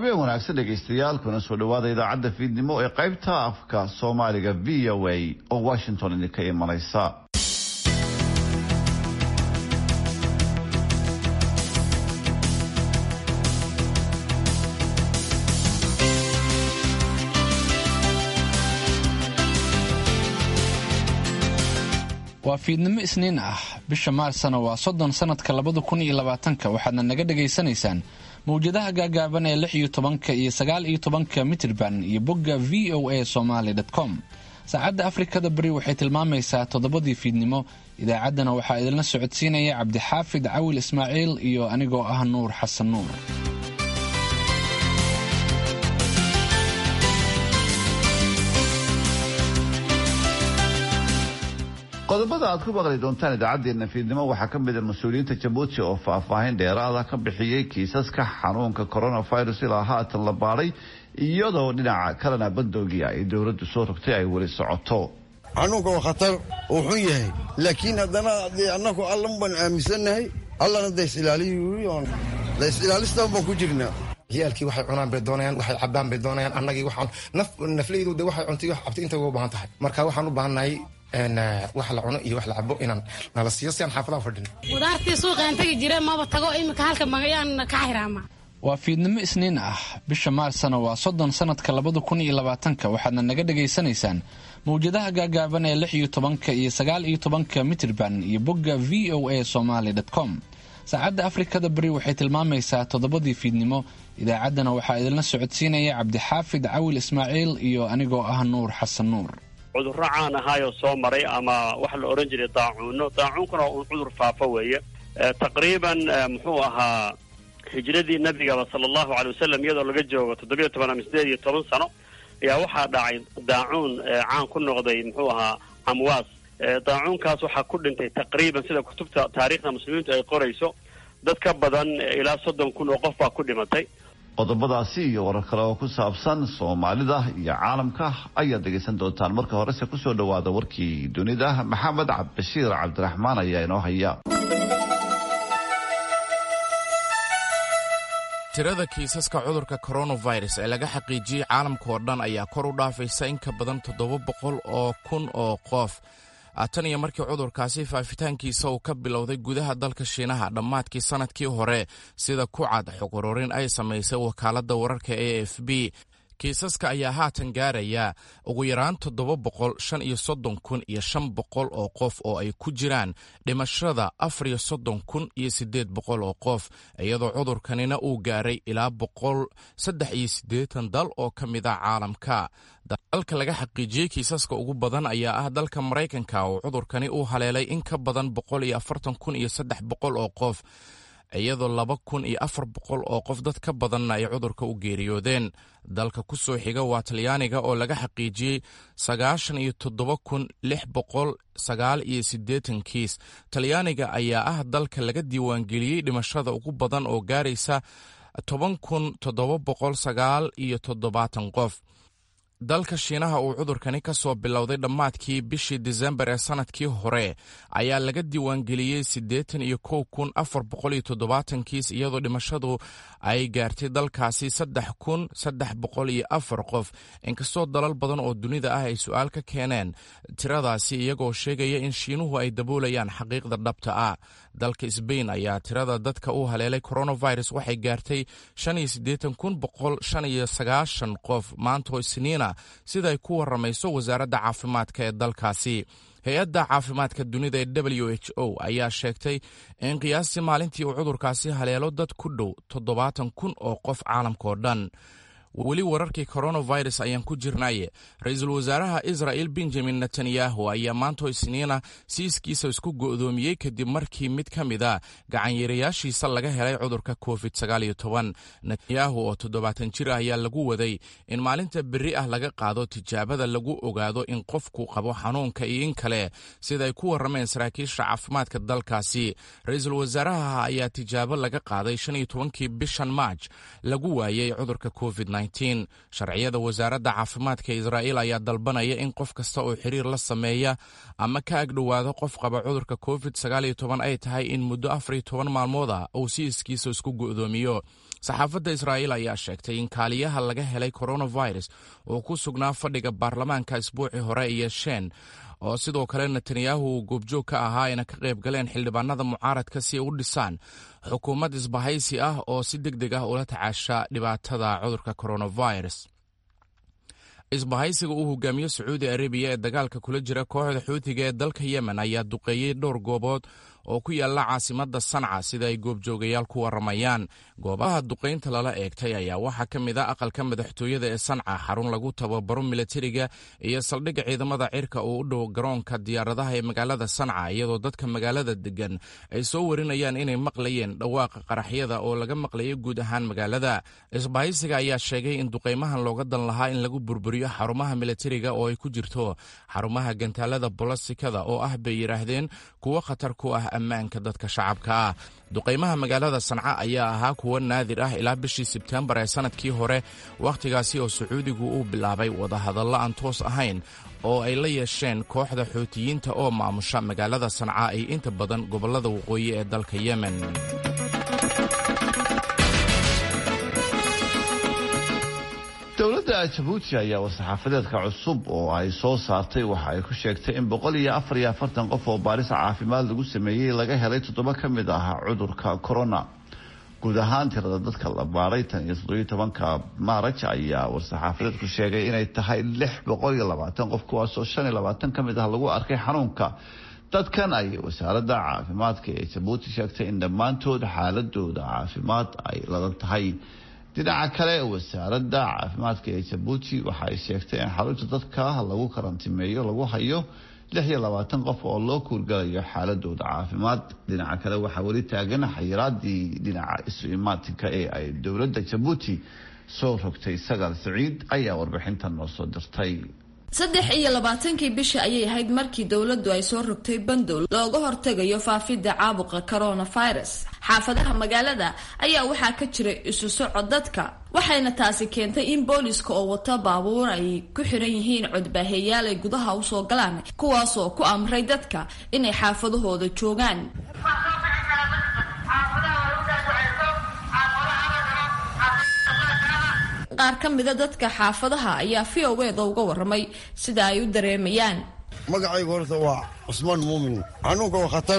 habeen wanaagsan dhegaystayaal kuna soo dhawaada idaacadda fiidnimo ee qaybta afka soomaaliga v o a oo washington idinka imanaysa waa fiidnimo isniin ah bisha maarsna waa soddon sanadka labada kun iyo labaatanka waxaadna naga dhagaysanaysaan mawjadaha gaagaaban ee lix iyo tobanka iyo sagaal iyo tobanka mitirban iyo bogga v o a somaly com saacadda afrikada beri waxay tilmaamaysaa toddobadii fiidnimo idaacaddana waxaa idinla socodsiinaya cabdixaafid cawil ismaaciil iyo anigoo ah nuur xasan nuur qodobada aad ku maqli doontaan idaacaddeenna fiidnimo waxaa ka mid a mas-uuliyiinta jabuuti oo faahfaahin dheeraada ka bixiyey kiisaska xanuunka coronavirus ilaa haatan la baadhay iyadoo dhinaca kalena bandoogia ay dowladdu soo rogtay ay weli socoto xanuunka waa khatar uu xun yahay laakiin haddana dee annagu allan baan aaminsannahay allana daysilaaliy daysilaalista baan ku jirnaa ciyaalkii waxay cunaan bay doonayaan waxay cabaan bay doonayaan annagii waxaan nafleydu de waxay cuntay wax cabtay inta uga baahan tahay marka waxaan u baahannahay wax la cuno iyo wax la cabo inaan nala siiyo si aan xaafadaha fadhin qudaartii suuqaan tegi jire maba tago iminka halka magayaan ka xiraama waa fiidnimo isniin ah bisha maarsna waa soddon sanadka labada kun iyo labaatanka waxaadna naga dhagaysanaysaan mawjadaha gaagaaban ee lix iyo tobanka iyo sagaal iyo tobanka mitirban iyo bogga v o a somaly com saacadda afrikada beri waxay tilmaamaysaa toddobadii fiidnimo idaacaddana waxaa idinla socodsiinaya cabdixaafid cawil ismaaciil iyo anigoo ah nuur xasan nuur cudurro caan ahaayoo soo maray ama waxa la odhan jiray daacuuno daacuunkuna un cudur faafo weeye taqriiban muxuu ahaa hijradii nabigaba sala allahu calay wasalam iyadoo laga joogo toddobiyo toban ama sideed iyo toban sano ayaa waxaa dhacay daacuun caan ku noqday muxuu ahaa amwaas daacuunkaas waxaa ku dhintay taqriiban sida kutubta taariikhda muslimiintu ay qorayso dad ka badan ilaa soddon kun oo qof baa ku dhimatay qodobadaasi iyo warar kale oo ku saabsan soomaalida iyo caalamka ayaad dhegaysan doontaan marka horese kusoo dhawaada warkii dunida maxamed cabdibashiir cabdiraxmaan ayaa inoo haya tirada kiisaska cudurka coronavirus ee laga xaqiijiyey caalamka oo dhan ayaa kor u dhaafaysa in ka badan toddoba boqol oo kun oo qof tan iyo markii cudurkaasi faafitaankiisa uu ka bilowday gudaha dalka shiinaha dhammaadkii sannadkii hore sida ku cad xog ururin ay samaysay wakaaladda wararka a f b kiisaska ayaa haatan gaaraya ugu yaraan toddoba boqol shan iyo soddon kun iyo shan boqol oo qof oo ay ku jiraan dhimashada afar iyo soddon kun iyo siddeed boqol oo qof iyadoo cudurkanina uu gaaray ilaa boqol saddex iyo siddeetan dal oo ka mid a caalamka dalka laga xaqiijiyey kiisaska ugu badan ayaa ah dalka maraykanka oo cudurkani uu haleelay in ka badan boqol iyo afartan kun iyo saddex boqol oo qof iyadoo laba kun iyo afar boqol oo qof dad ka badanna ay cudurka u geeriyoodeen dalka ku soo xiga waa talyaaniga oo laga xaqiijiyey sagaashan iyo toddoba kun lix boqol sagaal iyo siddeetan kiis talyaaniga ayaa ah dalka laga diiwaangeliyey dhimashada ugu badan oo gaaraysa toban kun toddoba boqol sagaal iyo toddobaatan qof dalka shiinaha uu cudurkani ka soo bilowday dhammaadkii bishii disembar ee sannadkii hore ayaa laga diiwaangeliyey siddeetan iyo kow kun afar boqol iyo toddobaatan kiis iyadoo dhimashadu ay gaartay dalkaasi saddex kun saddex boqol iyo afar qof inkastoo dalal badan oo dunida ah ay su-aal ka keeneen tiradaasi iyagoo sheegaya in shiinuhu ay daboolayaan xaqiiqda dhabta ah dalka sbain ayaa tirada dadka u haleelay coronavirus waxay gaartay shan iyo siddeetan kun boqol shan iyo sagaashan qof maantoo isniina sida ay ku waramayso wasaaradda caafimaadka ee dalkaasi hay-adda caafimaadka dunida ee w h o ayaa sheegtay in qiyaastii maalintii uu cudurkaasi haleelo dad ku dhow toddobaatan kun oo qof caalamka oo dhan weli wararkii coronavirus ayaan ku jirnaye ra-iisul wasaaraha israel benjamin netanyahu ayaa maantoo isniina siiskiisa isku go'doomiyey kadib markii mid ka mid a gacanyaerayaashiisa laga helay cudurka covid netanyahu oo toddobaatan jir ah ayaa lagu waday in maalinta berri ah laga qaado tijaabada lagu ogaado in qofku qabo xanuunka iyo in kale sida ay ku warameen saraakiisha caafimaadka dalkaasi ra-iisul wasaaraha ayaa tijaabo laga qaaday shan iyo tobankii bishan maaj lagu waayey cudurka covid covid sharciyada wasaaradda caafimaadka israa'iil ayaa dalbanaya in qof kasta oo xiriir la sameeya ama ka agdhowaado qof qaba cudurka covid ay tahay in muddo afar iyo toban maalmood ah uu si iskiisa isku go'doomiyo saxaafadda israa'iil ayaa sheegtay in kaaliyaha laga helay coronavirus uu ku sugnaa fadhiga baarlamaanka isbuucii hore iyo shen oo sidoo kale netanyahu uu goobjoog ka ahaa ayna ka qayb galeen xildhibaanada mucaaradka si ay u dhisaan xukuumad isbahaysi ah oo si deg deg ah ula tacaasha dhibaatada cudurka coronavirus isbahaysiga uu hogaamiyo sacuudi arabiya ee dagaalka kula jira kooxda xuutiga ee dalka yemen ayaa duqeeyey dhowr goobood oo ku yaala caasimadda sanca sida ay goobjoogayaal ku waramayaan goobaha duqaynta lala eegtay ayaa waxaa ka mid a aqalka madaxtooyada ee sanca xarun lagu tababaro milatariga iyo saldhigga ciidamada cirka oo u dhow garoonka diyaaradaha ee magaalada sanca iyadoo dadka magaalada degan ay soo warinayaan inay maqlayeen dhawaaqa qaraxyada oo laga maqlayay guud ahaan magaalada isbahaysiga ayaa sheegay in duqaymahan looga dan lahaa in lagu burburiyo xarumaha milatariga oo ay ku jirto xarumaha gantaalada bolosikada oo ah bay yidhaahdeen kuwo khatar ku ah ammaanka dadka shacabka ah duqaymaha magaalada sanca ayaa ahaa kuwo naadir ah ilaa bishii sebtembar ee sannadkii hore wakhtigaasi oo sacuudigu uu bilaabay wadahadallo aan toos ahayn oo ay la yeesheen kooxda xuutiyiinta oo maamusha magaalada sanca iyo inta badan gobollada waqooyi ee dalka yemen dowladda jabuuti ayaa war-saxaafadeedka cusub oo ay soo saartay waxa ay ku sheegtay in boqol iyo afar iyo afartan qof oo baaris caafimaad lagu sameeyey laga helay toddoba ka mid ah cudurka corona guud ahaan tirada dadka la baaray tan iyo toddobiyo tobanka maaraj ayaa war-saxaafadeedku sheegay inay tahay lix boqol iyo labaatan qof kuwaasoo shan iyo labaatan ka mid ah lagu arkay xanuunka dadkan ay wasaaradda caafimaadka ee jabuuti sheegtay in dhammaantood xaaladooda caafimaad ay ladan tahay dhinaca kale wasaaradda caafimaadka ee jabuuti waxa ay sheegtay in xarunta dadka lagu karantimeeyo lagu hayo lix iyo labaatan qof oo loo kuurgalayo xaaladooda caafimaad dhinaca kale waxaa weli taagan xayiraadii dhinaca isu imaatinka ee ay dowladda jabuuti soo rogtay sagaal siciid ayaa warbixintan noo soo dirtay saddex iyo labaatankii bisha ayay ahayd markii dowladdu ay soo rogtay bandow looga hortegayo faafidda caabuqa coronavirus xaafadaha magaalada ayaa waxaa ka jira isu socod dadka waxayna taasi keentay in booliska oo wata baabuur ay ku xiran yihiin codbaaheeyaal ay gudaha usoo galaan kuwaasoo ku amray dadka inay xaafadahooda joogaan qaar ka mida dadka xaafadaha ayaa v o eeda uga waramay sida ay u dareemayaan magacaygu horta waa cusmaan muumin xanuunka waa khatar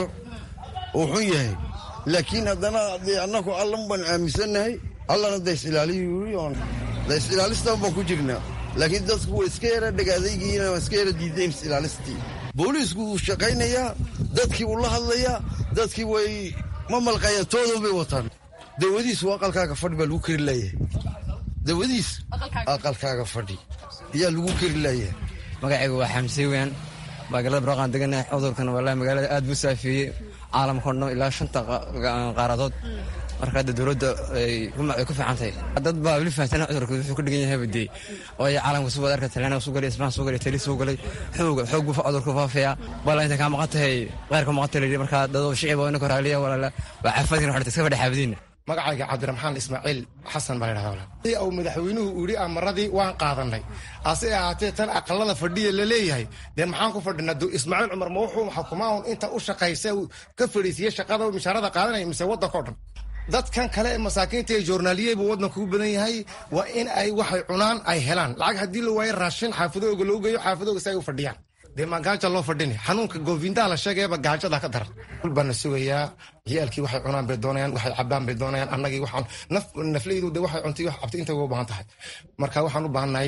uu xun yahay laakiin haddana dee annaku allan baan aaminsannahay allana da is-ilaaliy da is-ilaalistan baan ku jirnaa laakiin dadku waa iska yara dhagaadaygiina waa iska yara diideen is-ilaalistii booliisku wuu shaqaynayaa dadkii wuu la hadlayaa dadkii way ma malqayaan toodan bay wataan dawadiisu aqalkaaga fadhi baa lagu kari laayahay dawadiis aqalkaaga fadhi ayaa lagu keri laayahay magacaygu waa xamse weyan magaalada baraqaan deganahay cudurkan wallahi magaalada aad buu saafeeyey caalamka o dhan ilaa shanta qaaradood marka hadda dowladda ay ku fiican tahay dad baa weli fahamsana cudurka wuxuu ka dhigan yahay badee oo ay caalamka suu wada arka talyaaniga suu galay isbaan suu galay tali suu galay xoog xoog buu cudurka faafaya bala inta kaa maqan tahay qeyrka maqan tahay marka dad shicib oo inaka raaliya walaala waa xafadin waxaa iska fadhi xaafadiina magacayga cabdiraxmaan ismaaciil xasan baa ladhahda uu madaxweynuhu yidhi amaradii waan qaadanay hase ahaatee tan aqalada fadhiya la leeyahay dee maxaan ku fadhinaa ismaaciil cumar ma wuxuu xukumaa un inta u shaqaysa ka fadhiisiye shaqada mishaarada qaadanaya mise waddanka o dhan dadkan kale ee masaakiinta ee joornaaliye buu waddanka u badan yahay waa in ay waxay cunaan ay helaan lacag haddii la waayo raashin xaafadooga loo geeyo xaafadooga si ay u fadhiyaan dee maa gaaja loo fadhini xanuunka goofindaa la sheegayaba gaajada ka daran baana sugayaa ciyaalkii waxay cunaan bay doonayaan waxay cabaan bay doonayaan annagii waxaan nafleydu de waxay cuntay wax cabtay intay uga baahan tahay marka waxaan u baahannahay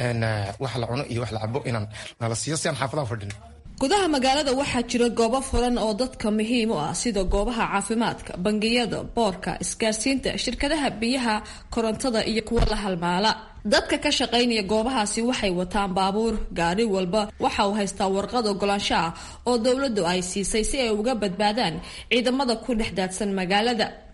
wax la cuno iyo wax la cabo inaan nala siiyo si aan xaafadaha fadhini gudaha magaalada waxaa jira goobo furan oo dadka muhiim u ah sida goobaha caafimaadka bangiyada boorka isgaarsiinta shirkadaha biyaha korontada iyo kuwa la halmaala dadka ka shaqaynaya goobahaasi waxay wataan baabuur gaari walba waxa uu haystaa warqad ogolaansho ah oo dowladdu ay siisay si ay uga badbaadaan ciidamada ku dhex daadsan magaalada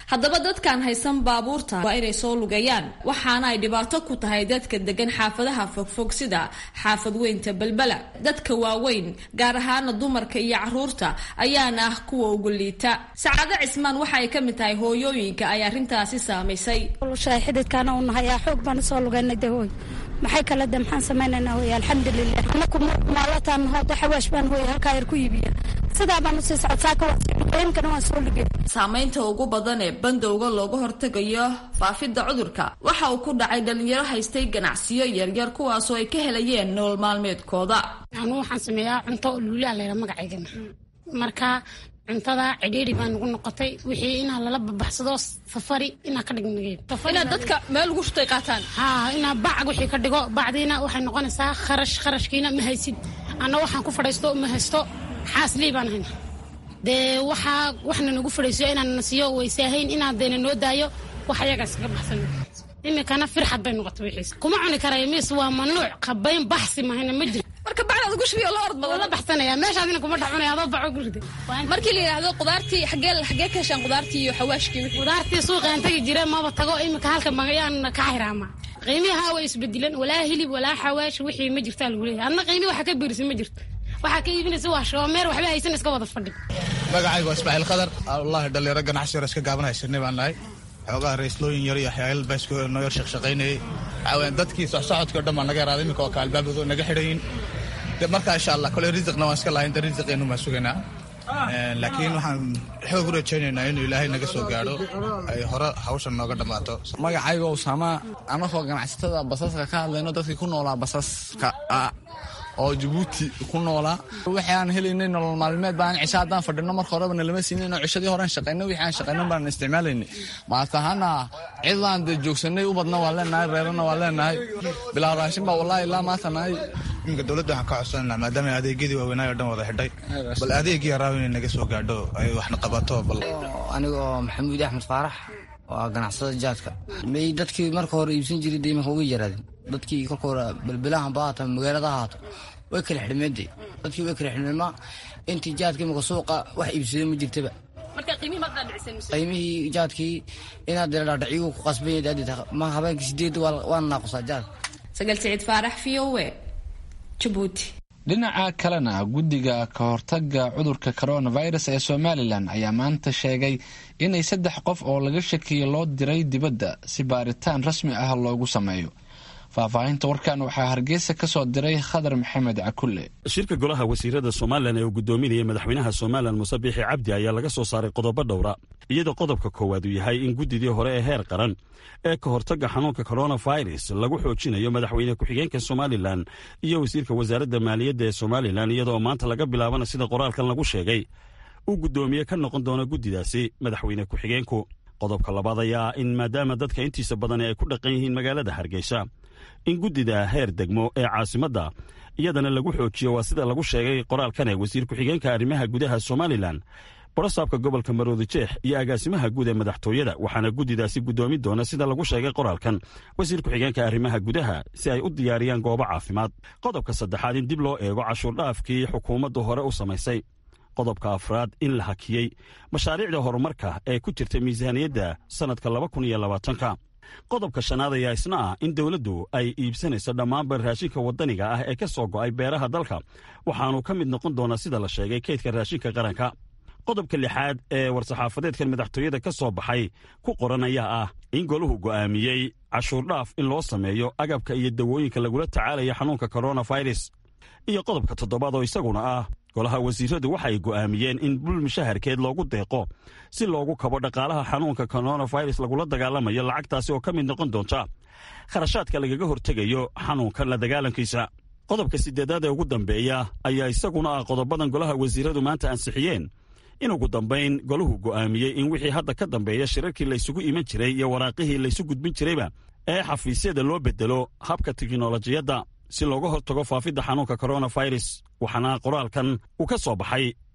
haddaba dadkaan haysan baabuurta waa inay soo lugayaan waxaana ay dhibaato ku tahay dadka degan xaafadaha fogfog sida xaafad weynta balbala dadka waaweyn gaar ahaana dumarka iyo caruurta ayaana ah kuwa ugu liita sacaado cismaan waxa ay ka mid tahay hooyooyinka ay arrintaasi saamaysay xididkaana u nahay aa xoog baan usoo lugaynay de hooy maxay kale de maxaan samaynaynaa hooy alxamdulilah anaku maalataan hooda xawaash baan hooy halkaa yar ku iibiya sidaa baan usii socodsaaka waan sii lugaynkana waan soo lugay saamaynta ugu badan ee bandowga looga hortegayo faafidda cudurka waxa uu ku dhacay dhalinyaro haystay ganacsiyo yaryar kuwaasoo ay ka helayeen nolol maalmeedkooda anuu waxaan sameeyaa cunto luulaa layra magacaygana marka cuntada cidhiiri baa nagu noqotay wixii inaa lala babaxsado safari inaa ka dhignagey inaad dadka meel ugu shutay qaataan ha inaa bacag wixii ka dhigo bacdiina waxay noqonaysaa kharash kharashkiina ma haysid anna waxaan ku fadhaysto ma haysto xaasley baan hayna dee waxaa waxna nagu fadhaysiyo inaan nasiyo waysaahayn inaan deena noo daayo wax ayagaas kaga baxsan imikana firxad bay noqotay wixiis kuma cuni karayo mis waa mamnuuc qabayn baxsi mahayna ma jiro marka bacdaad ugu shubiyo la ord badan la baxsanaya meeshaadina kuma dhex cunaya adoo baco gurida markii la yidhaahdo qudaartii xagee xagee ka heshaan qudaartii iyo xawaashkii qudaartii suuqaan tagi jira maba tago imika halka magayaan ka xiraama qiimihaa way isbedileen walaa hilib walaa xawaash wixii ma jirtaa lagu leeyahay adna qiimi waxa ka biirisa ma jirto waxaa ka iibinaysa waa shoomeer waxba haysan iska wada fadhi magacaygu waa ismaaciil khadar wallahi dhalinyaro ganacsi yar iska gaaban haysanay baan nahay xoogaha raislooyin yar iyo waxyaal baasko noo yar shaqshaqaynayay waxaa weyaan dadkii socsocodkii o dhan baa naga yaraaday iminka oo ka albaabadu naga xidhayin de marka insha allah kole risiqna waan iska lahayn de risiqeenu baan sugaynaa laakiin waxaan xoog u rajaynaynaa inuu ilaahay naga soo gaadho ay hore hawshan nooga dhammaato magacayga usaama anagoo ganacsatada basaska ka hadlayno dadkii ku noolaa basaska oo jabuuti ku noolaa wixii aan helaynay nolol maalmeed baan cisho haddaan fadhino marka horeba nalama siinin oo cishadii horean shaqayno wixii aan shaqayno baan isticmaalaynay maata ahaana cidlaan dee joogsanay u badna waan leenahay reerana waan leenahay bilaa raashin baa wallahi ilaa maanta nahay iminka dowladda waxaan ka codsananaa maadaama adeegyadii waaweynaayo o dhan wada xidhay bal adeegii yaraaw inay naga soo gaadho ay waxna qabato bal anigoo maxamuud axmed faarax waa ganacsada jaadka may dadkii marka hore iibsan jiray de iminka uga yaraadeen dadkii kolka hore belbelahan ba haata magaalada haato way kala xidhmeede dadkii way kala xidhmeema intii jaadka imika suuqa wax iibsada ma jirtaba qiimihii jaadkii inaad dhaadhaciyu ku qasbanya ma habeenkii sideed waana naaqusaa jaad sagal siciid faarax v o e jabuuti dhinaca kalena guddiga ka hortaga cudurka coronavirus ee somalilan ayaa maanta sheegay inay saddex qof oo laga shakiyo loo diray dibadda si baaritaan rasmi ah loogu sameeyo faahfaahinta warkan waxaa hargeysa ka soo diray khadar maxamed cakulle shirka golaha wasiirada somalilan ee uu guddoominayay madaxweynaha somalilan muse biixi cabdi ayaa laga soo saaray qodobo dhowra iyadoo qodobka koowaad uu yahay in guddidii hore ee heer qaran ee ka hortagga xanuunka coronavirus lagu xoojinayo madaxweyne ku-xigeenka somalilan iyo wasiirka wasaaradda maaliyadda ee somalilan iyadoo maanta laga bilaabana sida qoraalkan lagu sheegay uu guddoomiye ka noqon doono guddidaasi madaxweyne ku-xigeenku qodobka labaad ayaa in maadaama dadka intiisa badani ay ku dhaqan yihiin magaalada hargeysa in guddida heer degmo ee caasimadda iyadana lagu xoojiyo waa sida lagu sheegay qoraalkan ee wasiir ku-xigeenka arrimaha gudaha somalilan borosaabka gobolka maroodi jeex iyo agaasimaha guud ee madaxtooyada waxaana guddidaasi guddoomin doona sida lagu sheegay qoraalkan wasiir ku-xigeenka arrimaha gudaha si ay u diyaariyaan goobo caafimaad qodobka saddexaad in dib loo eego cashuurdhaafkii xukuumaddu hore u samaysay qodobka afraad in la hakiyey mashaariicda horumarka ee ku jirta miisaaniyadda sannadka laba kun iyo labaatanka qodobka shanaad ayaa isna ah in dowladdu ay iibsanayso dhammaanba raashinka waddaniga ah ee ka soo go'ay beeraha dalka waxaanu ka mid noqon doonaa sida la sheegay kaydka raashinka qaranka qodobka lixaad ee war-saxaafadeedkan madaxtooyada ka soo baxay ku qoran ayaa ah in goluhu go'aamiyey cashuurdhaaf in loo sameeyo agabka iyo dawooyinka lagula tacaalaya xanuunka coronavirus iyo qodobka toddobaad oo isaguna ah golaha wasiiradu waxay go'aamiyeen in bul mushaharkeed loogu deeqo si loogu kabo dhaqaalaha xanuunka coronavirus lagula dagaalamayo lacagtaasi oo ka mid noqon doonta kharashaadka lagaga hortegayo xanuunkan la dagaalankiisa qodobka siddeedaad ee ugu dambeeya ayaa isaguna ah qodobadan golaha wasiiradu maanta ansixiyeen in ugu dambayn golahu go'aamiyey in wixii hadda ka dambeeya shirarkii laysugu iman jiray iyo waraaqihii laysu gudbin jirayba ee xafiisyada loo bedelo habka tiknolojiyadda si looga hortago faafidda xanuunka coronavirus waxaana qoraalkan uu ka soo baxay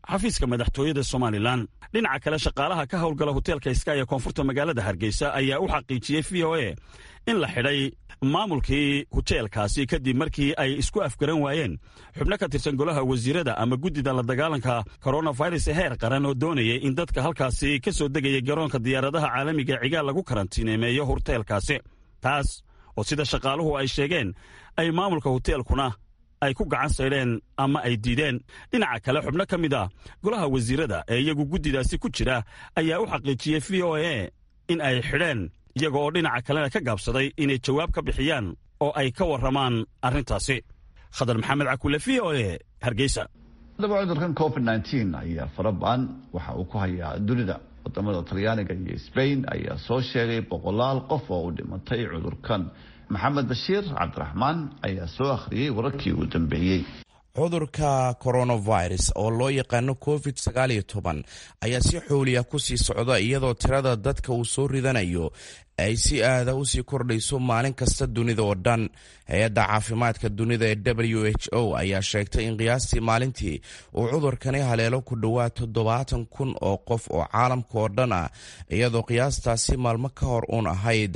xafiiska madaxtooyada somalilan dhinaca kale shaqaalaha ka howlgala hoteelka sky ee koonfurta magaalada hargeysa ayaa u xaqiijiyey v o a in la xidhay maamulkii hoteelkaasi kadib markii ay isku afgaran waayeen xubno ka tirsan golaha wasiirada ama guddida la dagaalanka koronafirus ee heer qaran oo doonayay in dadka halkaasi ka soo degaya garoonka diyaaradaha caalamiga cigaal lagu karantiineemeeyo hoteelkaasi taas oo sida shaqaaluhu ay sheegeen ay maamulka hoteelkuna ay ku gacan saydheen ama ay diideen dhinaca kale xubno ka mid ah golaha wasiirada ee iyagu guddidaasi ku jira ayaa u xaqiijiyey v o a in ay xidheen iyaga oo dhinaca kalena ka gaabsaday inay jawaab ka bixiyaan oo ay ka warramaan arrintaasi khadar maxamed cakule v o a hargeysa haddaba cudurkan covid nteen ayaa farabaan waxa uu ku hayaa dunida wadamada talyaaniga iyo sbain ayaa soo sheegay boqolaal qof oo u dhimatay cudurkan maxamed bashiir cabdiraxmaan ayaa soo akhriyey wararkii ugu dambeeyey cudurka coronavirus oo loo yaqaano covid sagaaliyo toban ayaa si xooliya kusii socda iyadoo tirada dadka uu soo ridanayo ay si aada usii kordhayso maalin kasta dunida oo dhan hay-adda caafimaadka dunida ee w h o ayaa sheegtay in qiyaastii maalintii uu cudurkani haleelo ku dhowaad toddobaatan kun oo qof oo caalamka oo dhan ah iyadoo qiyaastaasi maalmo ka hor uun ahayd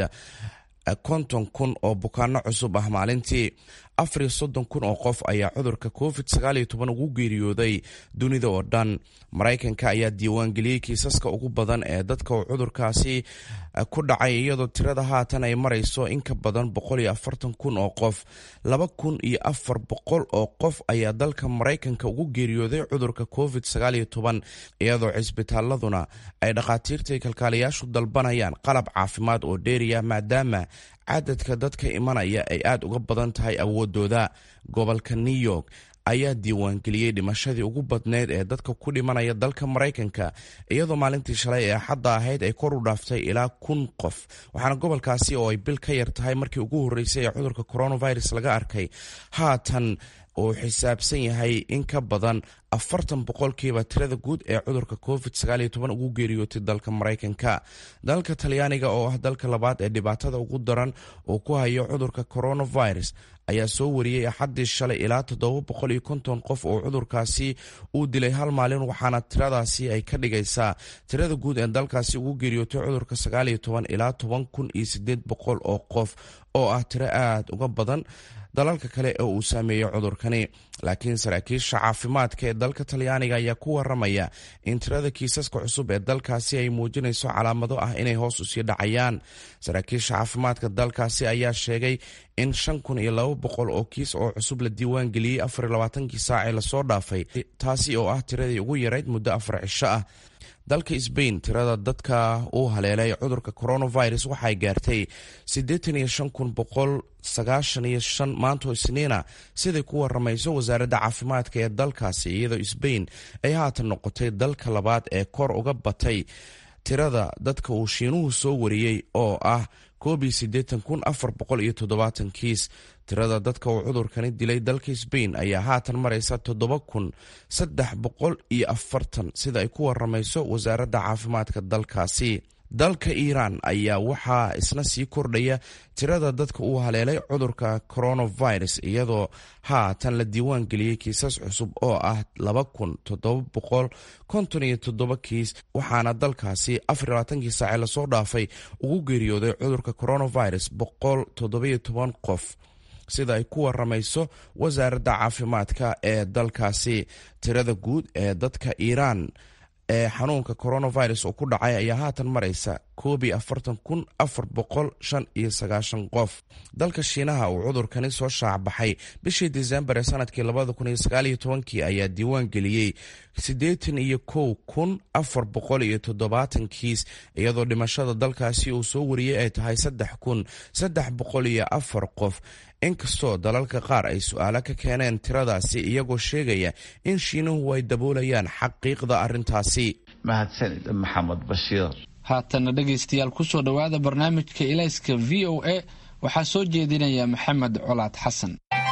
konton kun oo bukaano cusub ah maalintii afar iyo soddon kun oo qof ayaa cudurka covid sagaaliyo toban ugu geeriyooday dunida oo dhan maraykanka ayaa diiwaangeliyey kiisaska ugu badan ee dadka uu cudurkaasi ku dhacay iyadoo tirada haatan ay marayso in ka badan boqol iyo afartan kun oo qof laba kun iyo afar boqol oo qof ayaa dalka maraykanka ugu geeriyooday cudurka covid sagaaliyo toban iyadoo cisbitaaladuna ay dhakhaatiirtai kalkaaliyaashu dalbanayaan qalab caafimaad oo dheeriya maadaama cadadka dadka imanaya ay aada uga badan tahay awoodooda gobolka new york ayaa diiwaangeliyey dhimashadii ugu badneyd ee dadka ku dhimanaya dalka maraykanka iyadoo maalintii shalay ee axadda ahayd ay kor u dhaaftay ilaa kun qof waxaana gobolkaasi oo ay bil ka yar tahay markii ugu horreysay ee cudurka coronavirus laga arkay haatan uu xisaabsan yahay in ka badan afartan boqolkiiba tirada guud ee cudurka covid sagaaliyo toban ugu geeriyootay dalka maraykanka dalka talyaaniga oo ah dalka labaad ee dhibaatada ugu daran uu ku hayo cudurka coronavirus ayaa soo wariyey axaddii shalay ilaa toddoba boqol iyo konton qof oo cudurkaasi uu dilay hal maalin waxaana tiradaasi ay ka dhigaysaa tirada guud ee dalkaasi ugu geeriyootay cudurka sagaaliyo toban ilaa toban kun iyo sideed boqol oo qof oo ah tiro aada uga badan dalalka kale ee uu saameeyey cudurkani laakiin saraakiisha caafimaadka ee dalka talyaaniga ayaa ku waramaya in tirada kiisaska cusub ee dalkaasi ay muujinayso calaamado ah inay hoos usii dhacayaan saraakiisha caafimaadka dalkaasi ayaa sheegay in shan kun iyo laba boqol oo kiis oo cusub la diiwaan geliyey afar iyo labaatankii saac ee lasoo dhaafay taasi oo ah tiradii ugu yarayd muddo afar cisho ah dalka sbain tirada dadka uu haleelay cudurka coronavirus waxay gaartay siddeetan iyo shan kun boqol sagaashan iyo shan maantoo isniina siday ku waramayso wasaaradda caafimaadka ee dalkaasi iyadoo sbain ay haatan noqotay dalka labaad ee kor uga batay tirada dadka uu shiinuhu soo wariyey oo ah koob iyo siddeetan kun afar boqol iyo toddobaatan kiis tirada dadka uu cudurkani dilay dalka sbain ayaa haatan maraysa toddoba kun saddex boqol iyo afartan sida ay ku waramayso wasaaradda caafimaadka dalkaasi dalka iiraan ayaa waxaa isna sii kordhaya tirada dadka uu haleelay cudurka coronavirus iyadoo haatan la diiwaan geliyey kiisas cusub oo ah laba kun toddoba boqol konton iyo toddoba kiis waxaana dalkaasi afar labaatankii saace lasoo dhaafay ugu geeriyooday cudurka coronavirus boqol toddobiyo toban qof sida ay ku waramayso wasaaradda caafimaadka ee dalkaasi tirada guud ee dadka iiraan ee xanuunka coronavirus oo ku dhacay ayaa haatan maraysa koob iyo afartan kun afar boqol shan iyo sagaashan qof dalka shiinaha uu cudurkani soo shaacbaxay bishii disembar ee sanadkii labada kun iyo sagaaliyo tobankii ayaa diiwaan geliyey siddeetan iyo kow kun afar boqol iyo toddobaatan kiis iyadoo dhimashada dalkaasi uu soo wariyey ay tahay saddex kun saddex boqol iyo afar qof inkastoo dalalka qaar ay su-aalo ka keeneen tiradaasi iyagoo sheegaya in shiinuhu ay daboolayaan xaqiiqda arrintaasi mahadsanid maxamed bashiir haatana dhegaystayaal kusoo dhowaada barnaamijka ilayska v o a waxaa soo jeedinaya maxamed colaad xasan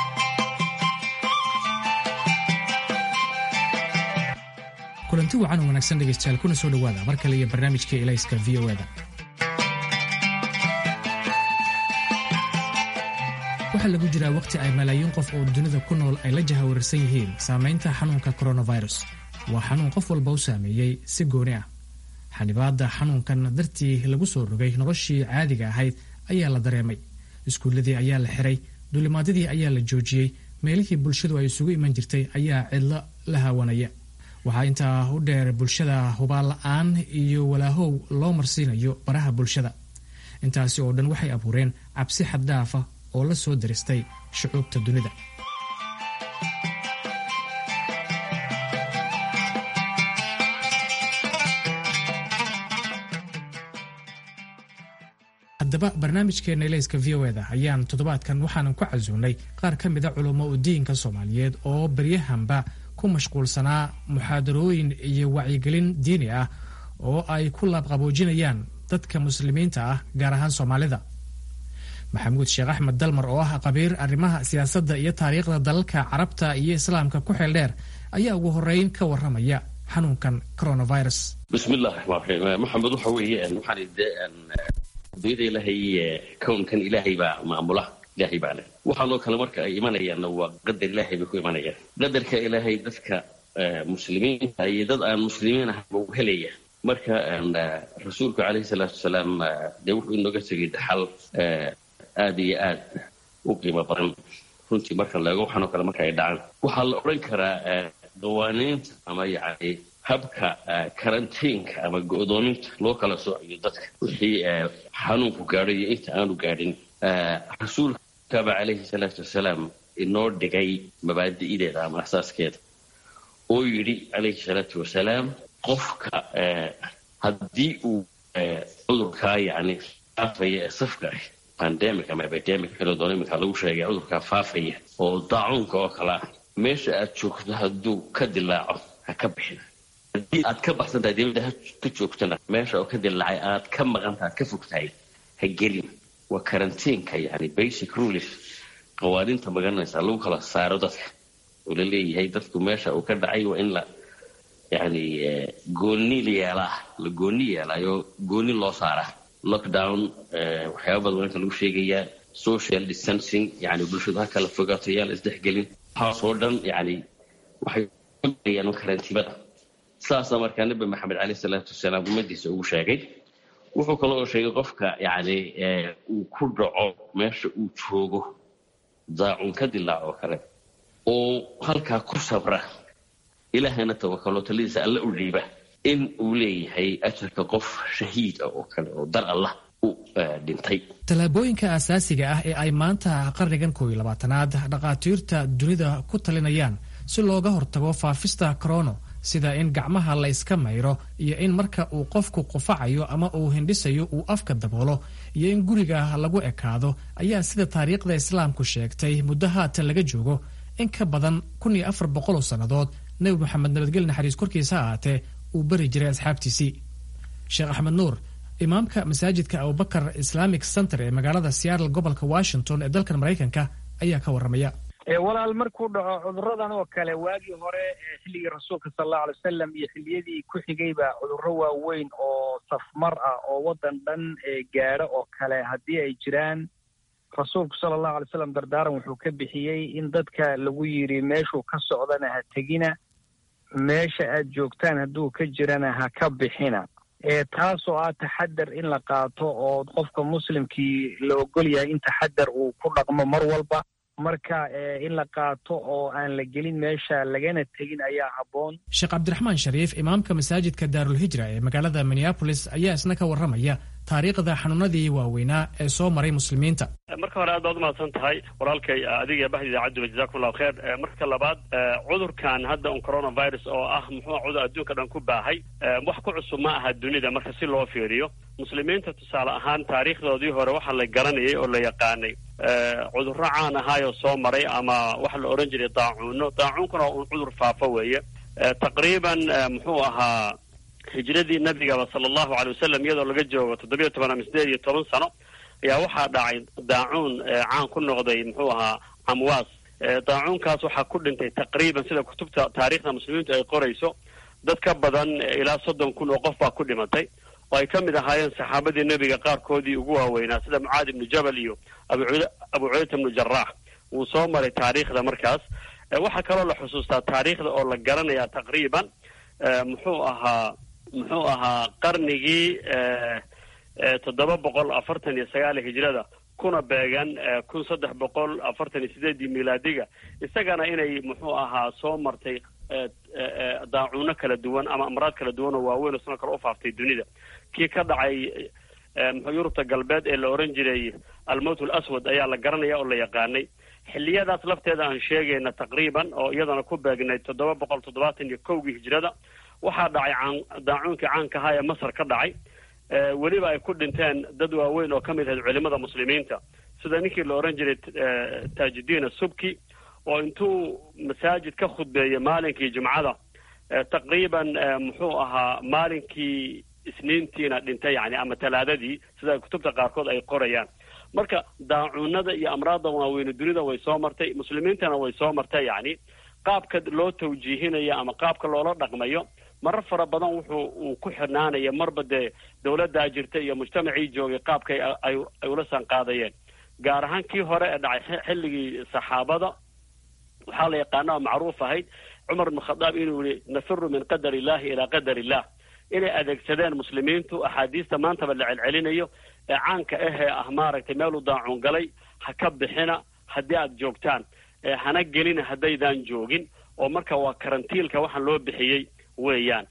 kulanti wacan oo wanaagsan dhegaystayaal kuna soo dhowaada mar kale iyo barnaamijka ilayska v o da waxaa lagu jiraa wakhti ay malaayiin qof oo dunida ku nool ay la jahawararsan yihiin saamaynta xanuunka coronavirus waa xanuun qof walba u saameeyey si gooni ah xanibaadda xanuunkan dartii lagu soo rogay noloshii caadiga ahayd ayaa la dareemay iskuulladii ayaa la xiray duulimaadyadii ayaa la joojiyey meelihii bulshadu ay isugu iman jirtay ayaa cidlo la haawanaya waxaa intaa u dheer bulshada hubaal la-aan iyo walaahow loo marsiinayo baraha bulshada intaasi oo dhan waxay abuureen cabsi xaddaafa oo la soo daristay shucuubta dunida haddaba barnaamijkeena ilayska v o eda ayaan toddobaadkan waxaanan ku casuunay qaar ka mida culummo u diinka soomaaliyeed oo baryahanba ku mashquulsanaa muxaadarooyin iyo wacyigelin diini ah oo ay ku laabqaboojinayaan dadka muslimiinta ah gaar ahaan soomaalida maxamuud sheekh axmed dalmar oo ah qabiir arrimaha siyaasadda iyo taariikhda dalalka carabta iyo islaamka ku xeel dheer ayaa ugu horeyn ka waramaya xanuunkan coronavirus bismillahi raxmaan raxiim maxamed waxa weeye waxaan adduunyada ilaahay kownkan ilaahay baa maamula ilaahay baa leh waxaanoo kale marka ay imanayaanna waa qadar ilaahay bay ku imanayaan qadarka ilaahay dadka muslimiinta iyo dad aan muslimiin ahayba u helaya marka rasuulku calayhi salaatu wasalaam dee wuxuu inooga tegay daxal aada iyo aad u qiimo badan runtii marka la eego waxaanoo kale marka ay dhacaan waxaa la odhan karaa qawaaniinta ama yacni habka karantiinka ama go'doominta loo kala soocayo dadka wixii xanuunku gaadho iyo inta aanu gaadhin rasuulkaba calayhi salaatu wasalaam inoo dhigay mabaadi'ideeda ama asaaskeeda oo yidhi calayhi salaatu wasalaam qofka haddii uu cudurkaa yacni faafaya ee safka ah pandemic ama epidemic kala doona iminka lagu sheegay cudurkaa faafaya oo daacuunka oo kale ah meesha aad joogto hadduu ka dilaaco ha ka bixin haddii aad ka baxsan tahay dibadda ha ka joogtana meesha oo ka dilaacay aad ka maqantaha ad ka fog tahay ha gelin waa karantiinka yani basic rules qawaaniinta magaranaysa lagu kala saaro dadka oo la leeyahay dadku meesha uu ka dhacay waa in la yani gooni yeelaa la gooni yeelaayo gooni loo saaraa lockdown waxyaaba badan inta lagu sheegayaa social distancing yani bulshadu ha kala fogaato yaa la isdhexgelin waxaasoo dhan yani waxay ayaan karantiimada saasa markaa nabi maxamed caleyh salaatu wasalaam ummadiisa ugu sheegay wuxuu kale oo sheegay qofka yani uu ku dhaco meesha uu joogo daacun ka dilaac oo kale oo halkaa ku sabra ilaahayna tawakalo taladiisa alla u dhiiba in uu leeyahay ajarka qof shahiid ah oo kale oo dar allah u dhintay tallaabooyinka asaasiga ah ee ay maanta qarnigan koob iyo labaatanaad dhakhaatiirta dunida ku talinayaan si looga hortago faafista corono sida in gacmaha la iska mayro iyo in marka uu qofku qufacayo ama uu hindhisayo uu afka daboolo iyo in guriga lagu ekaado ayaa sida taariikhda islaamku sheegtay muddo haatan laga joogo in ka badan kun iyo afar boqol oo sannadood nebi moxamed nabadgel naxariis korkiisa ahaatee uu bari jiray asxaabtiisii sheekh axmed nuur imaamka masaajidka abubakar islamic center ee magaalada seattle gobolka washington ee dalkan maraykanka ayaa ka warramaya walaal markuu dhaco cuduradan oo kale waagii hore xilligii rasuulka sal allahu alay wasalam iyo xilliyadii ku xigayba cudurro waaweyn oo safmar ah oo waddan dhan gaadho oo kale haddii ay jiraan rasuulku sala allahu alay wasalam dardaaran wuxuu ka bixiyey in dadka lagu yidhi meeshuu ka socdana ha tegina meesha aad joogtaan hadduu ka jirana ha ka bixina taasoo ah taxadar in la qaato oo qofka muslimkii la ogol yahay in taxadar uu ku dhaqmo mar walba marka in la qaato oo aan la gelin meesha lagana tegin ayaa habboon sheekh cabdiraxmaan shariif imaamka masaajidka daarulhijra ee magaalada minneabolis ayaa isna ka warramaya taariikhda xanuunadii waaweynaa ee soo maray muslimiinta marka hore aad baad umahadsan tahay walaalkay adiga baxda idaacadduba jazakum allahu kheer marka labaad cudurkan hadda un coronavirus oo ah muxuu cudur adduunka dhan ku baahay wax ku cusub ma aha dunida marka si loo fiiriyo muslimiinta tusaale ahaan taariikhdoodii hore waxaa la garanayay oo la yaqaanay cudurro caan ahaayoo soo maray ama waxa la odhan jiray daacuuno daacuunkuna un cudur faafo weeye taqriiban muxuu ahaa hijradii nabigaba sala allahu alay wasalam iyadoo laga joogo toddobiyo toban ama sideed iyo toban sano ayaa waxaa dhacay daacuun caan ku noqday muxuu ahaa camwaas daacuunkaas waxaa ku dhintay taqriiban sida kutubta taariikhda muslimiintu ay qorayso dad ka badan ilaa soddon kun oo qof baa ku dhimatay oo ay ka mid ahaayeen saxaabadii nebiga qaarkoodii ugu waaweynaa sida mucaad ibnu jabal iyo abu cubayta ibnu jaraax wuu soo maray taariikhda markaas waxaa kaloo la xusuustaa taariikhda oo la garanayaa taqriiban muxuu ahaa muxuu ahaa qarnigii toddoba boqol afartan iyo sagaal hijrada kuna beegan kun saddex boqol afartan iyo sideedii milaadiga isagana inay muxuu ahaa soo martay daacuuno kala duwan ama amraad kala duwan oo waaweyn oo sidoo kale ufaaftay dunida kii ka dhacay muxuu yurubta galbeed ee la oran jiray almowt alaswad ayaa la garanaya oo la yaqaanay xilliyadaas lafteeda aan sheegayna taqriiban oo iyadana ku beegnay toddoba boqol toddobaatan iyo kowgii hijrada waxaa dhacay caan daacuunkii caanka ahaa ee masar ka dhacay weliba ay ku dhinteen dad waaweyn oo ka mid ahayd culimada muslimiinta sida ninkii la oran jiray tajudiin asubki oo intuu masaajid ka khudbeeyey maalinkii jumcada taqriiban muxuu ahaa maalinkii isniintiina dhintay yani ama talaadadii sida kutubta qaarkood ay qorayaan marka daacuunada iyo amraadda waaweyne dunida way soo martay muslimiintana way soo martay yani qaabka loo tawjiihinayo ama qaabka loola dhaqmayo marar fara badan wuxuu uu ku xirnaanaya marba dee dawladdaa jirta iyo mujtamacii joogay qaabkay ay ay ula sanqaadayeen gaar ahaan kii hore ee dhacay xilligii saxaabada waxaa la yaqaana oo macruuf ahayd cumar ibn khadaab inuu yihi nafiru min qadar illahi ilaa qadar illah inay adeegsadeen muslimiintu axaadiista maantaba la celcelinayo ee caanka ahee ah maaragtay meeluu daacuun galay ha ka bixina haddii aada joogtaan hana gelina haddaydaan joogin oo marka waa karantiilka waxaan loo bixiyey weeyaan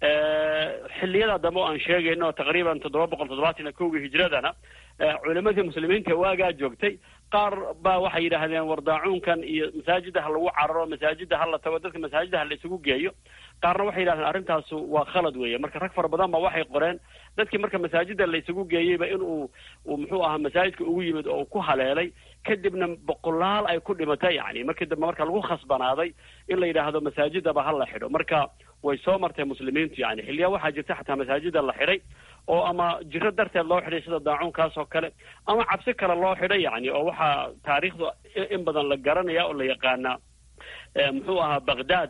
xilliyada dambe o aan sheegayno taqriiban toddoba boqol toddobaatan iyo kowgii hijradana culimadii muslimiinta waagaa joogtay qaar baa waxay yidhaahdeen war daacuunkan iyo masaajida ha lagu cararo masaajida ha la tago dadka masaajida ha la isugu geeyo qaarna waxay yidhahdeen arrintaasu waa khalad weeye marka rag fara badan ba waxay qoreen dadkii marka masaajida la isugu geeyeyba in uu uu muxuu ahaa masaajidka ugu yimid oo uu ku haleelay kadibna boqolaal ay ku dhimatay yani markii dambe marka lagu khasbanaaday in la yidhaahdo masaajidaba ha la xidho marka way soo martay muslimiintu yani xilliyaa waxaa jirta xataa masaajida la xidhay oo ama jiro darteed loo xidhay sida daacuunkaas oo kale ama cabsi kale loo xidhay yani oo waxaa taariikhdu in badan la garanaya oo la yaqaanaa muxuu ahaa baghdad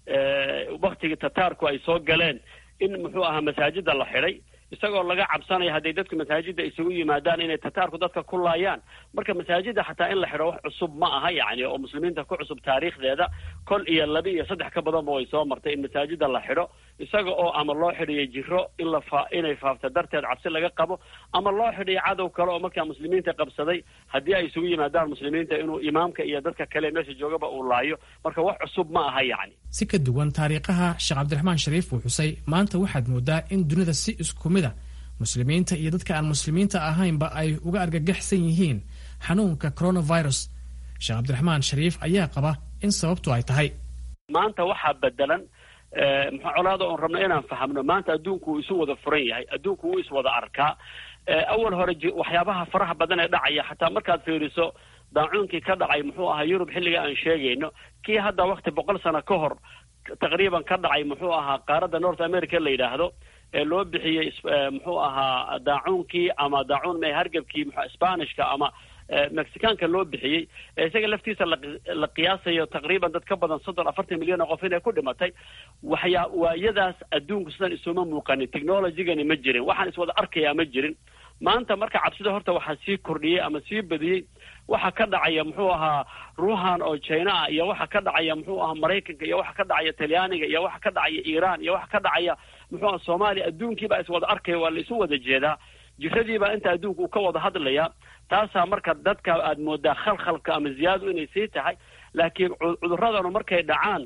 waktigii tataarku ay soo galeen in muxuu ahaa masaajida la xidhay isagoo laga cabsanaya hadday dadku masaajida isugu yimaadaan inay tataarku dadka ku laayaan marka masaajida xataa in la xidho wax cusub ma aha yani oo muslimiinta ku cusub taariikhdeeda kol iyo laba iyo saddex ka badanba way soo martay in masaajida la xidho isaga oo ama loo xidhiyo jiro in la fa inay faafta darteed cabsi laga qabo ama loo xidhiyo cadow kale oo markaa muslimiinta qabsaday haddii ay isugu yimaadaan muslimiinta inuu imaamka iyo dadka kale meesha joogaba uu laayo marka wax cusub ma aha yani si ka duwan taariikhaha sheekh cabdiraxmaan shariif uu xusay maanta waxaad moodaa in dunida si isku mid a muslimiinta iyo dadka aan muslimiinta ahaynba ay uga argagaxsan yihiin xanuunka coronavirus sheekh cabdiraxmaan shariif ayaa qaba in sababtu ay tahay maanta waxaa bedelan muxuu colaada oon rabna inaan fahamno maanta adduunku wuu isu wada furan yahay adduunku wuu iswada arkaa awal hore waxyaabaha faraha badan ee dhacaya xataa markaad fiiriso daacuunkii ka dhacay muxuu ahaa yurub xilliga aan sheegayno kii hadda wakti boqol sano ka hor taqriiban ka dhacay muxuu ahaa qaaradda north america la yidhaahdo ee loo bixiyey muxuu ahaa daacuunkii ama daacuun me hargebkii spanishka ama mexicaanka loo bixiyey ee isaga laftiisa la qiyaasayo taqriiban dad ka badan soddon afartan milyan oo qof inay ku dhimatay waxyaa waayadaas adduunku sidan isuma muuqanin technologygani ma jirin waxaan iswada arkayaa ma jirin maanta marka cabsida horta waxaa sii kordhiyey ama sii badiyey waxa ka dhacaya muxuu ahaa ruuhan oo china ah iyo waxa ka dhacaya muxuu ahaa maraykanka iyo waxa ka dhacaya talyaaniga iyo waxa ka dhacaya iiraan iyo waxa ka dhacaya muxuu aha soomaaliya adduunkiibaa iswada arkaya waa la isu wada jeedaa jiradiibaa inta adduunka uu ka wada hadlaya taasaa marka dadka aad moodaa khalkhalka ama ziyaadu inay sii tahay laakiin cuduradanu markay dhacaan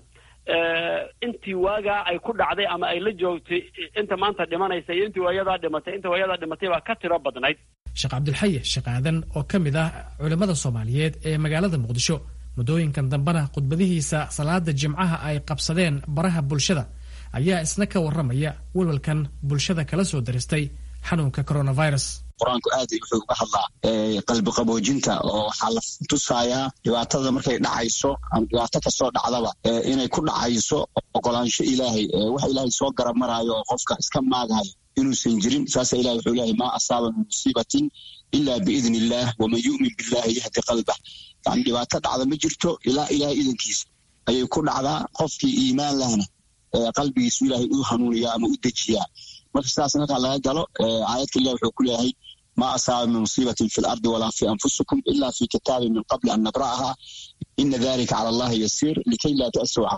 intii waagaa ay ku dhacday ama ay la joogtay inta maanta dhimanaysa iyo intii waayadaa dhimatay inta waayadaa dhimatay baa ka tiro badnayd sheekh cabdilxaye sheekh aadan oo ka mid ah culimmada soomaaliyeed ee magaalada muqdisho muddooyinkan dambena khudbadihiisa salaada jimcaha ay qabsadeen baraha bulshada ayaa isna ka warramaya walwalkan bulshada kala soo daristay xanuunka coronavirus qur-aanku aad wuxuu uga hadlaa qalbi qaboojinta oo waxaa la tusayaa dhibaatada markay dhacayso ama dhibaato kasoo dhacdaba inay ku dhacayso ogolaansho ilaahay wax ilaahay soo garab maraayo oo qofka iska maagayo inuusan jirin saasa ilahi wuxuu leeyahay maa asaaba min musiibatin ila biidni illaah waman yu'min billahi yahdi qalbah yani dhibaato dhacda ma jirto ilaa ilahay idankiisa ayay ku dhacdaa qofkii iimaan lahna qalbigiisu ilaahay u hanuuniyaa ama u dejiyaa marka sidaas markaa laga galo aayadka ilah wuxuu ku leeyahay ma asaaba min musiibatin fi lardi walaa fi anfusikum ila fi kitaabin min qabli an nabra'aha ina dalika cala allahi yasiir likay laa ta'suu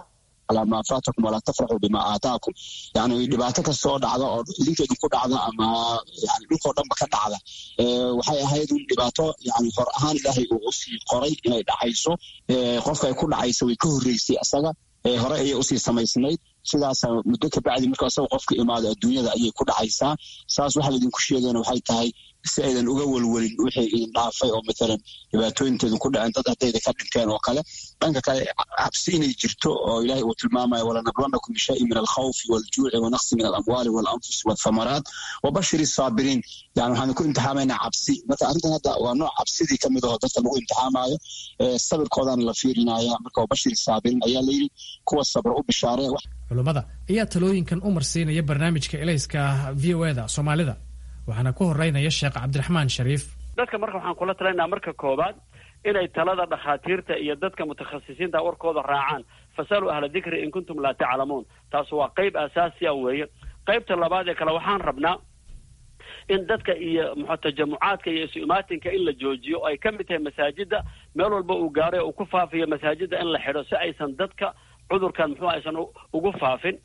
calaa maa faatakum walaa tafraxuu bimaa aataakum yani dhibaato kastoo dhacda oo idinka idinku dhacda ama yani dhulkoo dhanba ka dhacda waxay ahayd un dhibaato yani hor ahaan ilaahay uu usii qoray inay dhacayso qofka ay ku dhacaysa way ka horreysay asaga hore ayay usii samaysnayd sidaasa muddo kabacdi marka isaga qofka imaado adduunyada ayay ku dhacaysaa saas waxaa laydinku sheegayna waxay tahay si aydan uga welwelin wixii idin dhaafay oo matalan dhibaatooyinteedin ku dhaceen dad haddayda ka dhinteen oo kale dhanka kale cabsi inay jirto oo ilaahay uu tilmaamayo walanabluwannakum bishayin min alkhawfi waljuuci wanaqsi min alamwaali walanfusi walthamaraat wabashir isaabiriin yani waxaan ku imtixaamaynaa cabsi marka arrintan hadda waa nooc cabsidii ka mid aho dadka lagu imtixaamayo sabirkoodaana la fiirinaya marka wabashir isaabiriin ayaa layidhi kuwa sabra u bishaaree culummada ayaa talooyinkan u marsiinaya barnaamijka elayska v o eda soomaalida waxaana ku horeynaya sheekh cabdiraxmaan shariif dadka marka waxaan kula talaynaa marka koobaad inay talada dhakhaatiirta iyo dadka mutakhasisiinta warkooda raacaan fasaluu ahla dikri in kuntum laa taclamuun taas waa qayb asaasiya weeye qaybta labaad ee kale waxaan rabnaa in dadka iyo muxuu tajamucaadka iyo isu imaatinka in la joojiyo oo ay ka mid tahay masaajida meel walba uu gaaray oo uu ku faafiyo masaajida in la xidho si aysan dadka cudurkan muxuu aysan ugu faafin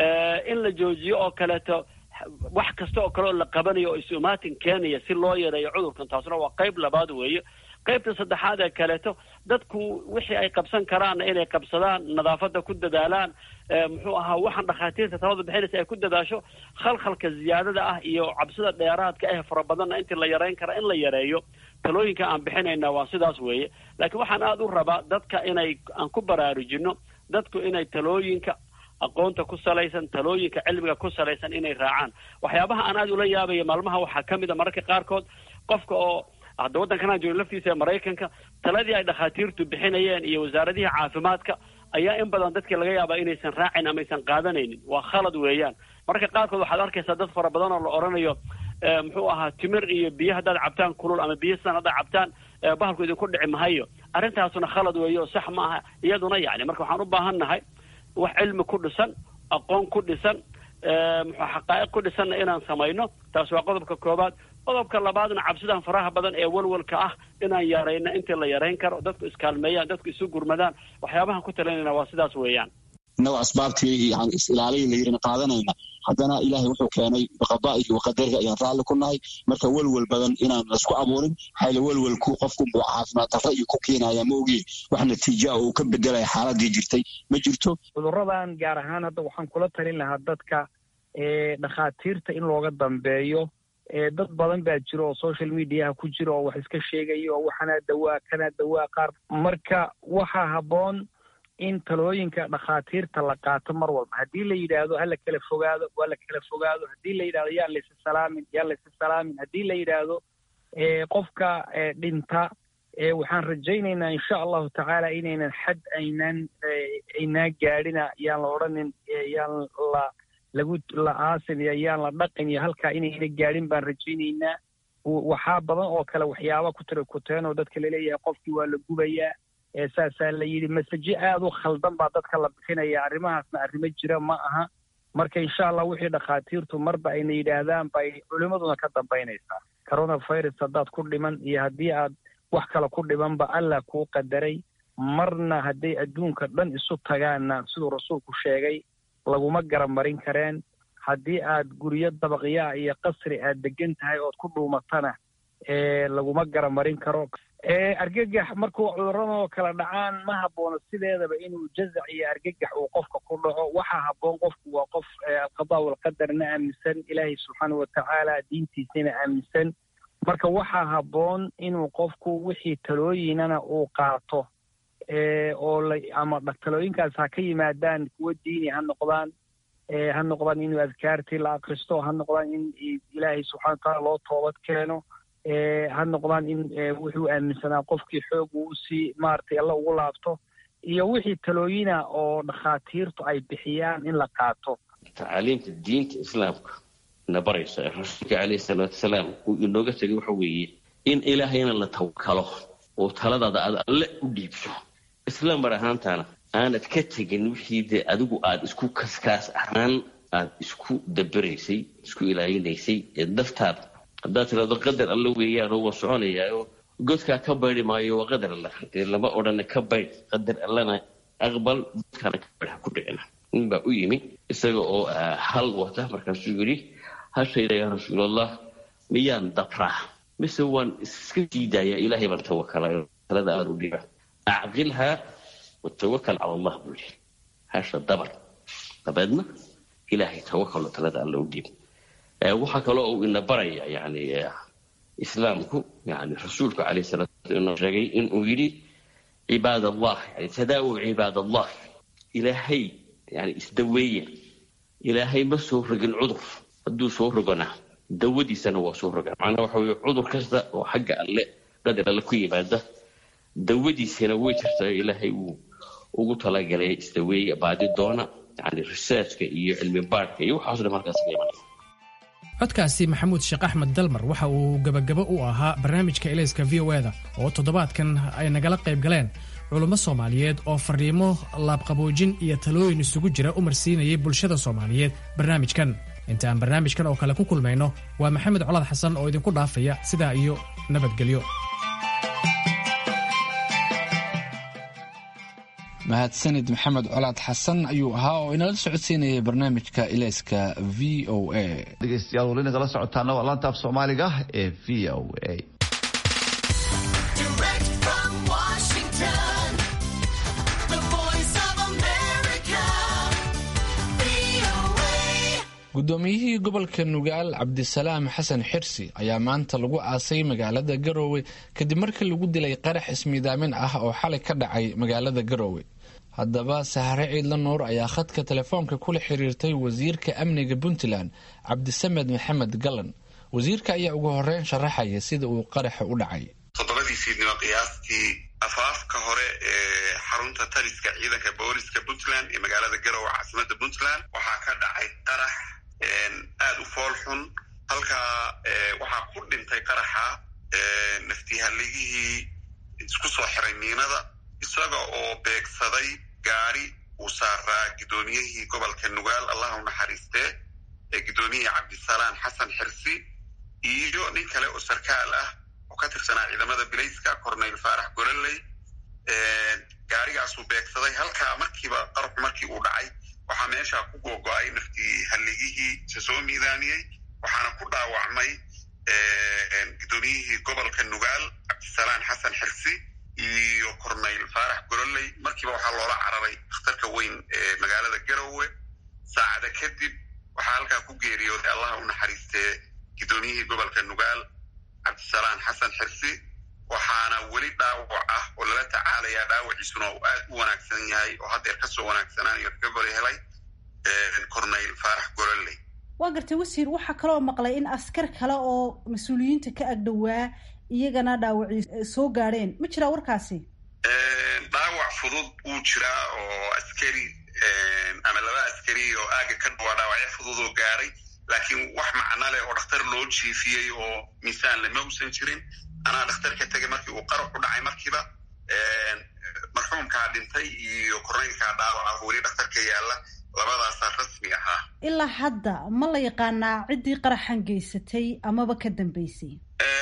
in la joojiyo oo kaleeto wax kasta oo kale oo la qabanayo oo isu imaatin keenaya si loo yareeyo cudurkan taasna waa qayb labaad weeye qaybta saddexaad ee kaleeto dadku wixii ay qabsan karaanna inay qabsadaan nadaafadda ku dadaalaan muxuu ahaa waxaan dhakhaatiirta talada bixinaysa ay ku dadaasho khalkhalka ziyaadada ah iyo cabsida dheeraadka ah fara badanna intii la yareyn kara in la yareeyo talooyinka aan bixinayna waa sidaas weeye laakiin waxaan aada u rabaa dadka inay aan ku baraarujino dadku inay talooyinka aqoonta ku salaysan talooyinka cilmiga ku salaysan inay raacaan waxyaabaha aan aada ula yaabaya maalmaha waxaa ka mid a mararka qaarkood qofka oo hadda waddankanaan joogin laftiisa ee maraykanka taladii ay dhakhaatiirtu bixinayeen iyo wasaaradihii caafimaadka ayaa in badan dadkii laga yaabaa inaysan raacin ama aysan qaadanaynin waa khalad weeyaan marka qaarkood waxaad arkaysaa dad fara badan oo la odhanayo muxuu ahaa timir iyo biyo haddaad cabtaan kulul ama biyo san haddaad cabtaan bahalku idinku dhici mahayo arrintaasuna khalad weeye oo sax ma aha iyaduna yacni marka waxaan u baahan nahay wax cilmi ku dhisan aqoon ku dhisan muxuu xaqaa'iq ku dhisanna inaan samayno taas waa qodobka koobaad qodobka labaadna cabsidan faraha badan ee walwalka ah inaan yarayno intii la yarayn karo dadku iskaalmeeyaan dadku isu gurmadaan waxyaabahan ku talinayna waa sidaas weeyaan innagoo asbaabtii yani is-ilaalihii la yidhina qaadanayna haddana ilaahay wuxuu keenay biqadaa'ihi wa qadarihi ayaan raalli ku nahay marka welwel badan inaan laisku abuurin xayla welwelku qofku buu caafimaad darro iyo ku keenaya ma ogiye wax natiija oo uu ka bedelaya xaaladii jirtay ma jirto cudurradan gaar ahaan hadda waxaan kula talin lahaa dadka dhakhaatiirta in looga dambeeyo dad badan baa jira oo social mediaha ku jira oo wax iska sheegaya oo waxanaa dawaa kanaa dawaa qaar marka waxaa habboon in talooyinka dhakhaatiirta la qaato mar walba haddii la yidhaahdo hala kala fogaado waa la kala fogaado haddii la yidhahdo yaan laysa salaamin yaan laysa salaamin haddii la yidhaahdo qofka dhinta waxaan rajaynaynaa insha allahu tacaala inaynan xad aynaan aynaa gaadhina yaan la odhanin yaan la lagu la aasin iyo yaan la dhaqin iyo halkaa inayna gaadhin baan rajaynaynaa waxaa badan oo kale waxyaaba ku tira kuteen oo dadka laleeyahay qofkii waa la gubayaa saasaa la yidhi masaje aada u khaldan baa dadka la bixinaya arrimahaasna arrimo jira ma aha marka insha allah wixii dhakhaatiirtu marba ayna yidhaahdaan bay culimmaduna ka dambaynaysaa coronavirus haddaad ku dhiman iyo haddii aad wax kale ku dhimanba allah kuu qadaray marna hadday adduunka dhan isu tagaanna siduu rasuulku sheegay laguma garamarin kareen haddii aad guryo dabaqyaa iyo qasri aad degan tahay ood ku dhuumatana laguma garamarin karo argagax markuu cudurradoo kala dhacaan ma haboono sideedaba inuu jazac iyo argagax uu qofka ku dhaco waxaa habboon qofku waa qof alqadaa walqadarna aaminsan ilaahay subxaanau watacaala diintiisana aaminsan marka waxaa habboon inuu qofku wixii talooyinana uu qaato oo la ama talooyinkaas ha ka yimaadaan kuwo diini ha noqdaan ha noqdaan inuu adkaartii la akristo ha noqdaan in ilaahay subxana watacaala loo toobad keeno ha noqdaan in wuxuu aaminsanaa qofkii xoog uu usii maaragtay alla ugu laabto iyo wixii talooyina oo dhakhaatiirtu ay bixiyaan in la qaato tacaaliimta diinta islaamka na baraysa ee rasuulka caleyhi salaatu wasalaam uu inooga tegay waxa weeye in ilaahayna la tawakalo oo taladaada aad alle u dhiibso isla mar ahaantaana aanad ka tegin wixii dee adigu aada isku kaskaas ahaan aada isku daberaysay isku ilaalinaysay ee daftaada haddaad tirahdo qadar alla weeyaanoo waa soconayaaoo godkaa ka baydi maayo waa qadar alla dee lama odhana ka baydh qadar allana aqbal dadkana kabadha ku dhicina nin baa u yimi isaga oo hal wata markaasuu yidhi hashayda yaa rasuulallah miyaan dabraa mise waan iska sii daayaa ilaahay baan tawakala talada aada u dhiba acqilhaa watawakal cala allah buu yidhi hasha dabar dabeedna ilaahay tawakalo talada alla u dhiib waxaa kaloo uu ina baraya yani islaamku yani rasuulku calayh salaatu inoo sheegay inuu yidhi cibaad allah yani tadaawu cibaad allah ilaahay yani isdaweeya ilaahay ma soo rogin cudur hadduu soo rogona dawadiisana waa soo rogan macnaha waxa weye cudur kasta oo xagga alle qadar alle ku yimaada dawadiisana way jirtaa ilaahay uu ugu talagalay isdaweeya baadi doona yani researchka iyo cilmi baadhka iyo waxaas dhan markaas ka imanaya codkaasi maxamuud sheekh axmed dalmar waxa uu gebagabo u ahaa barnaamijka elayska v o eda oo toddobaadkan ay nagala qayb galeen culummo soomaaliyeed oo fariimo laabqaboojin iyo talooyin isugu jira u marsiinayay bulshada soomaaliyeed barnaamijkan inta aan barnaamijkan oo kale ku kulmayno waa maxamed colaad xasan oo idinku dhaafaya sidaa iyo nabadgelyo mahadsanid maxamed colaad xasan ayuu ahaa oo inala socodsiinayay barnaamijka ilayska v o a dhegeystayaal wali nagala socotaana waa laanta af soomaaliga ee v o a guddoomiyihii gobolka nugaal cabdisalaam xasan xirsi ayaa maanta lagu aasay magaalada garoowe kadib markii lagu dilay qarax ismiidaamin ah oo xalay ka dhacay magaalada garoowe haddaba sahare ciidla nuur ayaa khadka telefoonka kula xiriirtay wasiirka amniga puntland cabdisamed maxamed galan wasiirka ayaa ugu horeyn sharaxaya sida uu qaraxa u dhacay toddobadii fiidnimo qiyaastii afaafka hore ee xarunta taliska ciidanka booliska puntland ee magaalada garowe caasimada puntland waxaa ka dhacay qarax aada u fool xun halkaa waxaa ku dhintay qaraxa naftihaligihii isku soo xiray miinada isaga oo beegsaday gaari uu saaraa guddoomiyihii gobolka nugaal allah u naxariistee ee guddoomiyihii cabdisalaan xasan xirsi iyo nin kale oo sarkaal ah oo ka tirsanaa ciidamada bilayska corneyl faarax gololey gaarigaasuu beegsaday halkaa markiiba qaraxu markii uu dhacay waxaa meesha ku googo-ay naftii halligihii isa soo miidaamiyey waxaana ku dhaawacmay guddoomiyihii gobolka nugaal cabdisalaan xasan xirsi iyo corneyl faarax gololey markiiba waxaa loola cararay dakhtarka weyn ee magaalada garowe saacada kadib waxaa halkaa ku geeriyooday allaha u naxariistee guddoomiyihii gobolka nugaal cabdisalaan xasan xirsi waxaana weli dhaawac ah oo lala tacaalayaa dhaawaciisuna uu aad u wanaagsan yahay oo haddeer kasoo wanaagsanaanayo recovery helay corneyl faarax gololey waa gartay wasiir waxaa kaloo maqlay in askar kale oo mas-uuliyiinta ka agdhowaa iyagana dhaawacii soo gaadheen ma jiraa warkaasi dhaawac fudud wuu jiraa oo askari ama laba askari oo aaga ka dhawaa dhaawacyo fudud oo gaaray laakiin wax macno leh oo dhakhtar loo jiifiyey oo miisaan lama usan jirin anaa dhakhtar ka tegay markii uu qarax u dhacay markiiba marxuumkaa dhintay iyo korneylkaa dhaawaca weli dhakhtarka yaalla labadaasaa rasmi ahaa ilaa hadda ma la yaqaanaa ciddii qaraxan geysatay amaba ka dambeysay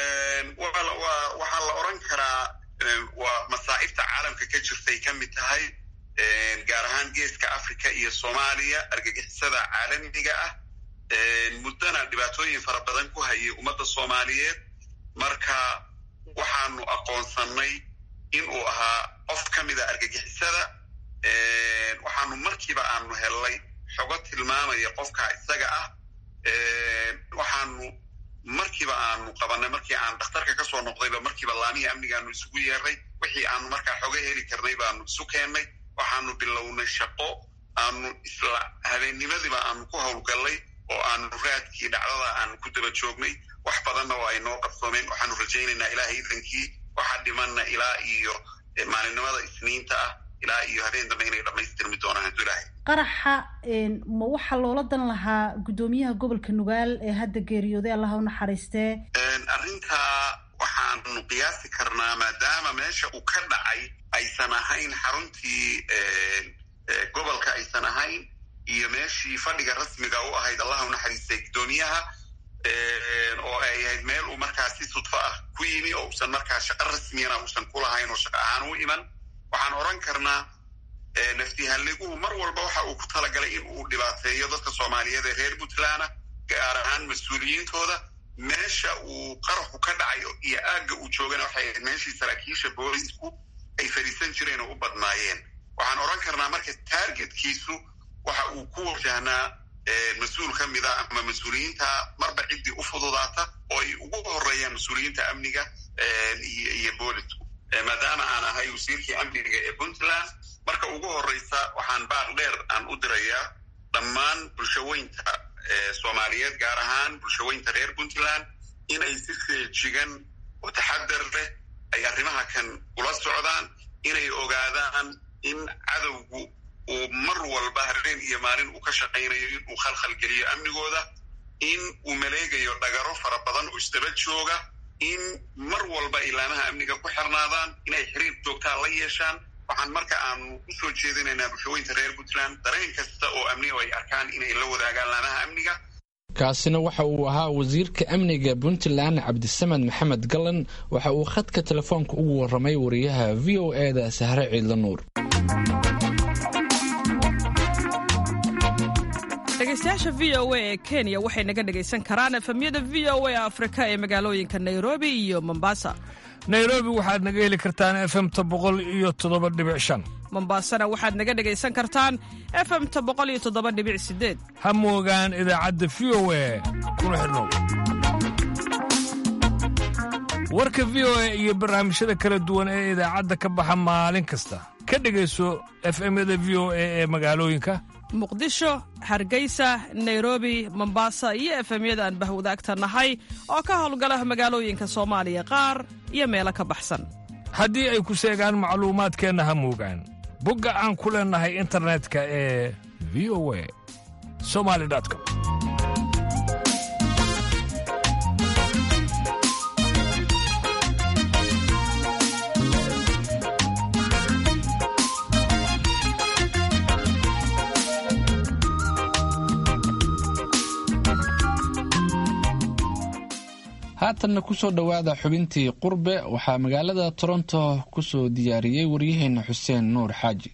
waxaa la oran karaa waa masaa'ibta caalamka ka jirtay ka mid tahay gaar ahaan geeska africa iyo soomaaliya argagixisada caalamiga ah muddana dhibaatooyin fara badan ku hayay ummadda soomaaliyeed marka waxaanu aqoonsannay in uu ahaa qof ka mida argagixisada waxaanu markiiba aanu hellay xogo tilmaamaya qofka isaga ah waxaanu markiiba aanu qabanay markii aan dhakhtarka kasoo noqdayba markiiba laamihii amnigaanu isugu yeernay wixii aanu markaa xoga heli karnay baanu isu keennay waxaanu bilownay shaqo aanu isla habeennimadiiba aanu ku howlgallay oo aanu raadkii dhacdada aanu ku daba joognay wax badanna oo ay noo qabsoomeen waxaanu rajaynaynaa ilaahay idankii waxaa dhimanna ilaa iyo maalinimada isniinta ah ilaa iyo habeen dambe inay dhammaystirmi doonaan hadduu ilaahay qaraxa ma waxaa loola dan lahaa guddoomiyaha gobolka nugaal ee hadda geeriyooday allaha u naxariistee arrintaa waxaanu qiyaasi karnaa maadaama meesha uu ka dhacay aysan ahayn xaruntii gobolka aysan ahayn iyo meeshii fadhiga rasmiga u ahayd allaha u naxariistay guddoomiyaha oo ay ahayd meel uu markaa si sudfo ah ku yimi oo usan markaa shaqo rasmiyana uusan ku lahayn oo shaqo ahaan u iman waxaan oran karnaa naftihaliguhu mar walba waxa uu ku talagalay in uu dhibaateeyo dadka soomaaliyeed ee reer puntland gaar ahaan mas-uuliyiintooda meesha uu qaraxu ka dhacayo iyo aagga uu joogana waxay ahayd meeshii saraakiisha boolisku ay fadhiisan jireen oo u badnaayeen waxaan odhan karnaa marka taargetkiisu waxa uu ku wajahnaa mas-uul ka mida ama mas-uuliyiinta marba ciddii u fududaata oo ay ugu horeeyaan mas-uuliyiinta amniga iyo boolisku maadaama aan ahay wasiirkii amniga ee puntland marka ugu horeysa waxaan baaq dheer aan u dirayaa dhammaan bulshaweynta soomaaliyeed gaar ahaan bulshaweynta reer puntland inay si feejigan oo taxadar leh ay arrimaha kan ula socdaan inay ogaadaan in cadowgu uu mar walba habeen iyo maalin uu ka shaqaynayo in uu khalkhal geliyo amnigooda in uu maleegayo dhagaro fara badan oo isdaba jooga in mar walba ilaamaha amniga ku xirnaadaan inay xiriir joogtaa la yeeshaan waxaan marka aanu u soo jeedinaynaa bulshaweynta reer puntland dareen kasta oo amniga ay arkaan inay la wadaagaan laamaha amniga kaasina waxa uu ahaa wasiirka amniga puntland cabdisamed maxamed gallan waxa uu khadka telefoonka ugu waramay wariyaha v o e da sahre ciidla nuur dhegeystayaasha v o a ee kenya waxay naga dhegaysan karaan efemyada v o a afrika ee magaalooyinka nairobi iyo mombasa nairobi waxaad naga heli kartaan efemta boqol iyo toddoba dhibic shan mombasana waxaad naga dhegaysan kartaan efemta boqol iyo toddoba dhibic sideed ha moogaan idaacadda v o a kuna xidhnow warka v o a iyo barnaamijyada kala duwan ee idaacadda ka baxa maalin kasta ka dhegayso efemyada v o a ee magaalooyinka muqdisho hargeysa nairobi mombasa iyo efemyada aan bahwadaagta nahay oo ka howlgala magaalooyinka soomaaliya qaar iyo meelo ka baxsan haddii ay ku seegaan macluumaadkeenna ha moogaan bogga aan ku leennahay internetka ee v o a somali com haatanna kusoo dhowaada xubintii qurbe waxaa magaalada toronto kusoo diyaariyey waryaheena xuseen nuur xaaji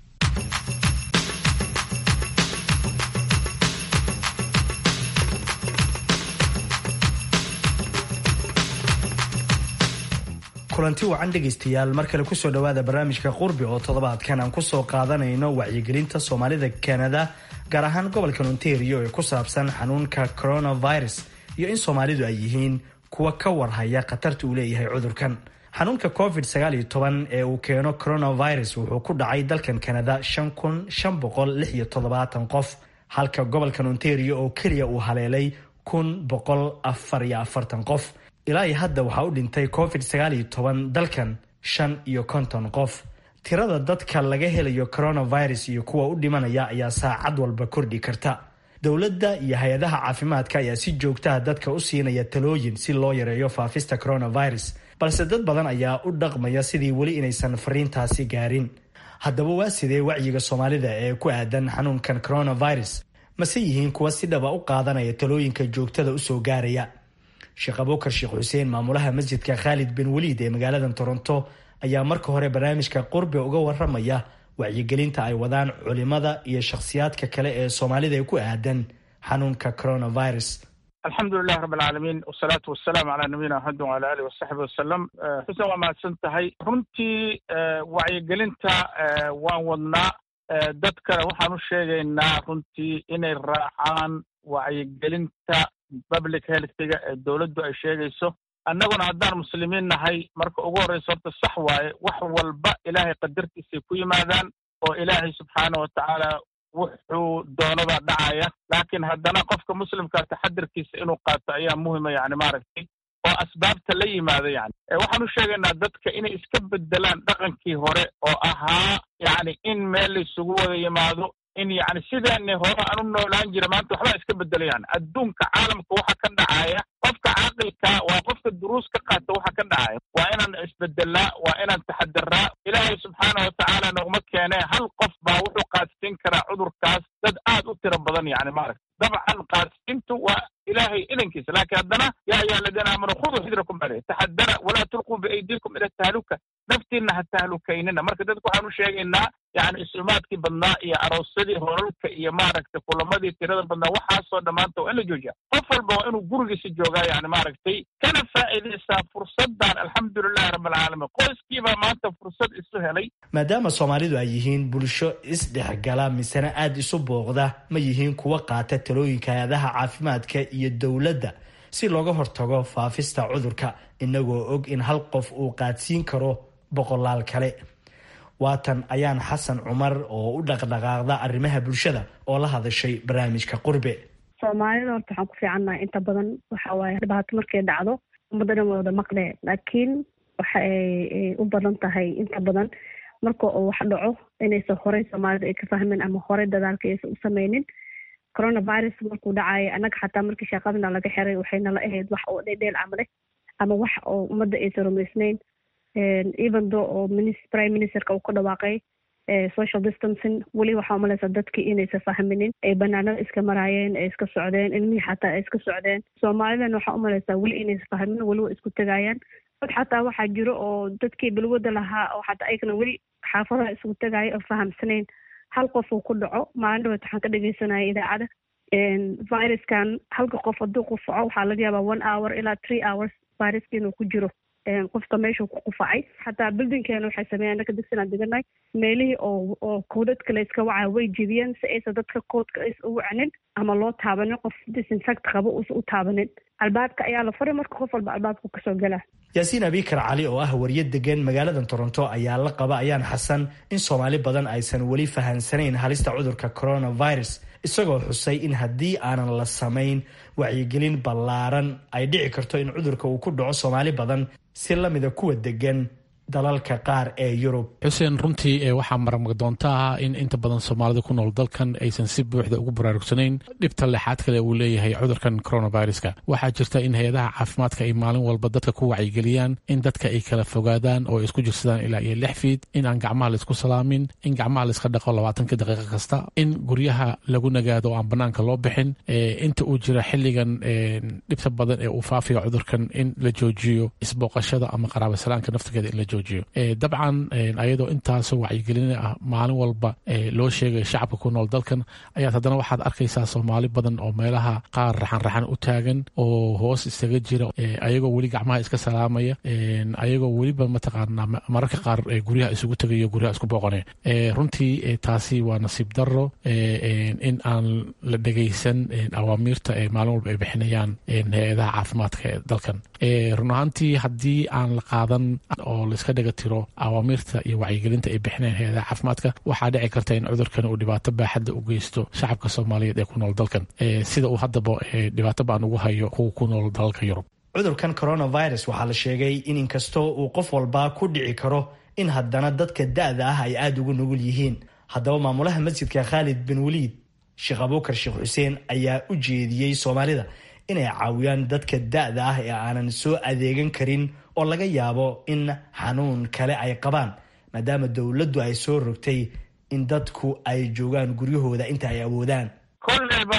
kulanti wacan dhegaystayaal mar kale kusoo dhowaada barnaamijka qurbi oo toddobaadkan aan kusoo qaadanayno wacyigelinta soomaalida kanada gaar ahaan gobolka ontario ee ku saabsan xanuunka coronavirus iyo in soomaalidu ay yihiin kuwa ka warhaya khatarta uu leeyahay cudurkan xanuunka covid sagaaliyo toban ee uu keeno coronavirus wuxuu ku dhacay dalkan kanada shan kun shan boqol lix iyo toddobaatan qof halka gobolkan ontario oo keliya uu haleelay kun boqol afar iyo afartan qof ilaa iyo hadda waxaa u dhintay covid sagaaliyo toban dalkan shan iyo konton qof tirada dadka laga helayo coronavirus iyo kuwa u dhimanaya ayaa saacad walba kordhi karta dowladda iyo hay-adaha caafimaadka ayaa si joogtaha dadka u siinaya talooyin si loo yareeyo faafista coronavirus balse dad badan ayaa u dhaqmaya sidii weli inaysan fariintaasi gaarin haddaba waa sidee wacyiga soomaalida ee ku aadan xanuunkan coronavirus mase yihiin kuwa si dhaba u qaadanaya talooyinka joogtada usoo gaaraya sheekh abuukar sheekh xuseen maamulaha masjidka khaalid bin waliid ee magaalada toronto ayaa marka hore barnaamijka qurbi uga waramaya wacyigelinta ay wadaan culimada iyo shakhsiyaadka kale ee soomaalida ee ku aadan xanuunka coronavirus alxamdulilahi rabb alcaalamiin wasalaatu wasalaamu calaa nabiyina maxamedin wala alih wasaxbi wasalam xuseen waa mahadsan tahay runtii wacyigelinta waan wadnaa dadkana waxaan u sheegaynaa runtii inay raacaan wacyigelinta public healthiga ee dowladdu ay sheegayso annaguna haddaan muslimiin nahay marka ugu horreysa horta sax waaye wax walba ilaahay qadartiisay ku yimaadaan oo ilaahay subxaana wa tacaala wuxuu doonabaa dhacaya laakiin haddana qofka muslimkaa taxadirkiisa inuu qaato ayaa muhima yani maaragtay oo asbaabta la yimaado yani waxaan u sheegaynaa dadka inay iska bedelaan dhaqankii hore oo ahaa yani in meel laysugu wada yimaado in yani sidaani hore aan u noolaan jira maanta waxbaa iska bedela yani adduunka caalamka waxa ka dhacaya qofka caaqilka waa qofka duruus ka qaata waxa ka dhacaya waa inaan isbedelaa waa inaan taxadiraa ilaahay subxaana watacaala noguma keene hal qof baa wuxuu qaadsiin karaa cudurkaas dad aad u tiro badan yani maaragta dabcan qaadsiintu waa ilaahay idankiisa laakiin haddana yaa ayuha aladiina aamanuu khuduu xidrakum bale taxadara walaa tulquu biaydiikum ila tahluka naftiinna ha tahlukaynina marka dadku waxaan u sheegaynaa yani isumaadkii badnaa iyo aroosyadii holalka iyo maaragtay kulamadii tirada badnaa waxaasoo dhammaanta waa in la joojiya qof walba waa inuu gurigiisa joogaa yani maaragtay kana faa'iidaysaa fursadan alxamdulilahi rabbilcaalamiin qoyskiibaa maanta fursad isu helay maadaama soomaalidu ay yihiin bulsho isdhexgala misena aada isu booqda ma yihiin kuwa qaata talooyinka hay-adaha caafimaadka iyo dowladda si looga hortago faafista cudurka inagoo og in hal qof uu qaadsiin karo boqolaal kale waatan ayaan xasan cumar oo u dhaqdhaqaaqda arrimaha bulshada oo la hadashay barnaamijka qurbe soomaalida horta waxaan ku fiicannahay inta badan waxa waaye dhibaato markay dhacdo ummadda dhan wada maqle laakiin waxa ay u badan tahay inta badan marka uu wax dhaco inaysan horey soomaalida ay ka fahmin ama horey dadaalka aysan u sameynin coronavirus markuu dhacaayo annaga xataa markii shaqadana laga xiray waxaynala ahayd wax oo dheedheel camale ama wax oo ummadda aysan rumaysnayn even though oo prime ministerka uu ka dhawaaqay social distancing weli waxaa umalaysa dadkii inaysan fahminin ay banaanada iska maraayeen ay iska socdeen ilmihii xataa ay iska socdeen soomaalidan waxaa umalaysaa weli inaysan fahminin weli waa isku tegayaan dad xataa waxaa jiro oo dadkii balwada lahaa oo xataa ayagana weli xaafadaha isugu tegaya oo fahamsanayn hal qof uu ku dhaco maalin dhaweed waxaan ka dhegeysanaya idaacada viruskan halka qof hadduu qufaco waxaa laga yaabaa one hour ilaa three hours viruska inuu ku jiro qofka meeshuu ku qufacay xataa buildingkeena waxay sameeyaan anaka degsanaan deganay meelihii oo oo koodadka la iska wacaa way jibiyeen si aysan dadka koodka aysan u wacnin ama loo taabanin qof disinfect qabo uusan u taabanin albaabka ayaa la furay marka qof walba albaabku kasoo galaa yaasiin abikar cali oo ah wariye degan magaalada toronto ayaa la qaba ayaan xasan in soomaali badan aysan weli fahansanayn halista cudurka coronavirus isagoo xusay in haddii aanan la samayn wacyigelin ballaaran ay dhici karto in cudurka uu ku dhaco soomaali badan si lamida kuwa degan dalalka qaar ee yurub xuseen runtii waxaa marmag doontaa in inta badan soomaalida ku nool dalkan aysan si buuxda ugu baraarugsanayn dhibta leexaad kale uu leeyahay cudurkan coronaviruska waxaa jirta in hay-adaha caafimaadka ay maalin walba dadka ku wacyigeliyaan in dadka ay kala fogaadaan oo isku jirsadaan ilaa iyo lix fiid in aan gacmaha laisku salaamin in gacmaha laiska dhaqo labaatanka daqiiqa kasta in guryaha lagu nagaado oo aan banaanka loo bixin inta uu jira xiligan dhibta badan ee uu faafiyo cudurkan in la joojiyo isbooqashada ama qaraabasalaanka naftigeeda in la dabcan ayadoo intaasoo wacyigelina ah maalin walba loo sheegay shacabka ku nool dalkan ayaad haddana waxaad arkaysaa soomaali badan oo meelaha qaar raxanraxan u taagan oo hoos isaga jira ayagoo weli gacmaha iska salaamaya ayagoo weliba mataqaana mararka qaar guryaha isugu tegayo guryaha isku booqone runtii taasi waa nasiib daro in aan la dhegaysan awaamiirta ee maalin walba ay bixinayaan hay-adaha caafimaadka ee dalkan run ahaantii haddii aan la qaadan oo laiska dhaga tiro awaamiirta iyo wacyigelinta ay bixinayaan hay-adaha caafimaadka waxaa dhici karta in cudurkan uu dhibaato baaxadda u geysto shacabka soomaaliyeed ee ku nool dalkan sida uu haddaba dhibaato baan ugu hayo kuwa ku nool dalalka yurub cudurkan coronavirus waxaa la sheegay in inkastoo uu qof walba ku dhici karo in haddana dadka da-da ah ay aada ugu nugul yihiin haddaba maamulaha masjidka khaalid bin waliid sheekh abuukar sheekh xuseen ayaa u jeediyey soomaalida inay caawiyaan dadka da-da ah ee aanan soo adeegan karin oo laga yaabo in xanuun kale ay qabaan maadaama dowladdu ay soo rogtay in dadku ay joogaan guryahooda inta ay awoodaan kolleyba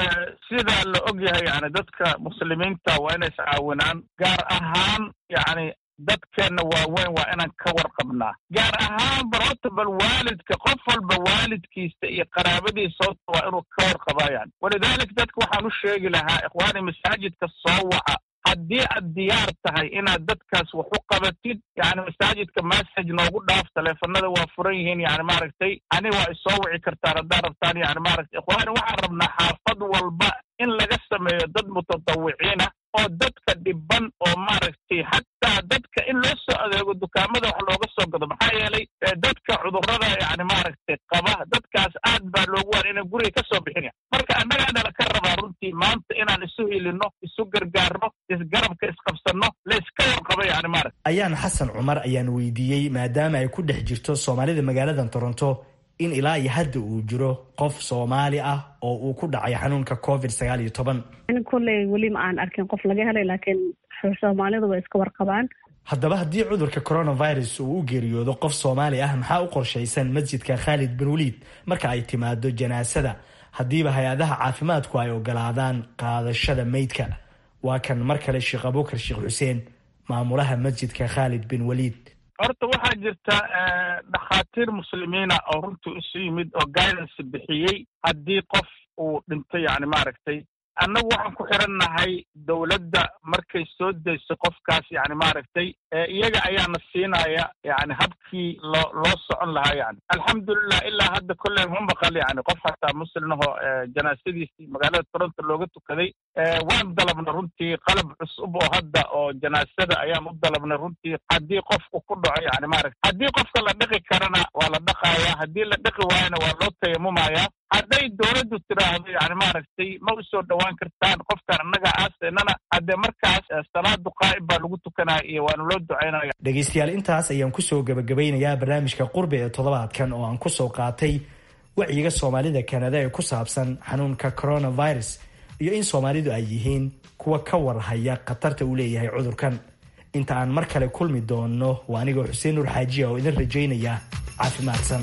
sidaa la og yahay yani dadka muslimiinta waa inay iscaawinaan gaar ahaan yani dadkeenna waaweyn waa inaan ka warqabnaa gaar ahaan barotobal waalidka qof walba waalidkiisa iyo qaraabadiisa horta waa inuu ka warqabayaan walidalik dadka waxaan u sheegi lahaa ikhwaani masaajidka soo waca haddii aad diyaar tahay inaad dadkaas wax u qabatid yani masaajidka message noogu dhaaf taleefanada waa furan yihiin yani maaragtay ani waa isoo wici kartaan haddaad rabtaan yani maaragtay ikhwaani waxaan rabnaa xaafad walba in laga sameeyo dad mutatawiciina oo dadka dhiban oo maaragtay xataa dadka in loo soo adeego dukaamada wax looga soo gado maxaa yeelay dadka cudurrada yani maaragtay qaba dadkaas aad baa loogu waan inay guriga ka soo bixinaya marka annagaana laka rabaa runtii maanta inaan isu hilino isu gargaarno isgarabka isqabsanno la iska warqabo yani maaragta ayaan xasan cumar ayaan weydiiyey maadaama ay ku dhex jirto soomaalida magaalada toronto in ilaa iyo hadda uu jiro qof soomaali ah oo uu ku dhacay xanuunka covid sagaal iyo toban kolley weli ma aan arkin qof laga helay laakiin soomaalidu way iska warqabaan haddaba haddii cudurka coronavirus uu u geeriyoodo qof soomaali ah maxaa u qorshaysan masjidka khaalid bin waliid marka ay timaado janaasada haddiiba hay-adaha caafimaadku ay ogolaadaan qaadashada meydka waa kan mar kale sheekh abuukar sheekh xuseen maamulaha masjidka khaalid bin waliid horta waxaa jirta dhakhaatiir muslimiina oo runtii isu yimid oo guidance bixiyey haddii qof uu dhinto yani maaragtay annagu waxaan ku xirannahay dowladda markay soo dayso qofkaas yani maaragtay iyaga ayaana siinaya yani habkii loo loo socon lahaa yani alxamdulilah ilaa hadda kolley ma maqal yani qof hataa muslimahoo janaasadiisii magaalada toronto looga tukaday waan dalabna runtii qalab cusub oo hadda oo janaasada ayaan u dalabnay runtii haddii qofku ku dhaco yani maaragta haddii qofka la dhiqi karana waa la dhaqaya haddii la dhiqi waayana waa loo tayamumaya hadday dowladdu tiraahdo yani maaragtay ma usoo dhowaan kartaan qofkan annaga aaseynana haddee markaas salaadu qaa'ib baa lagu tukanaya iyo waana loo ducaynaya dhegaystayaal intaas ayaan kusoo gabagabeynayaa barnaamijka qurbi ee toddobaadkan oo aan kusoo qaatay wacyiga soomaalida kanada ee ku saabsan xanuunka coronavirus iyo in soomaalidu ay yihiin kuwa ka warhaya khatarta uu leeyahay cudurkan inta aan mar kale kulmi doono waa anigoo xuseen nuur xaajiya oo idin rajaynaya caafimaadsan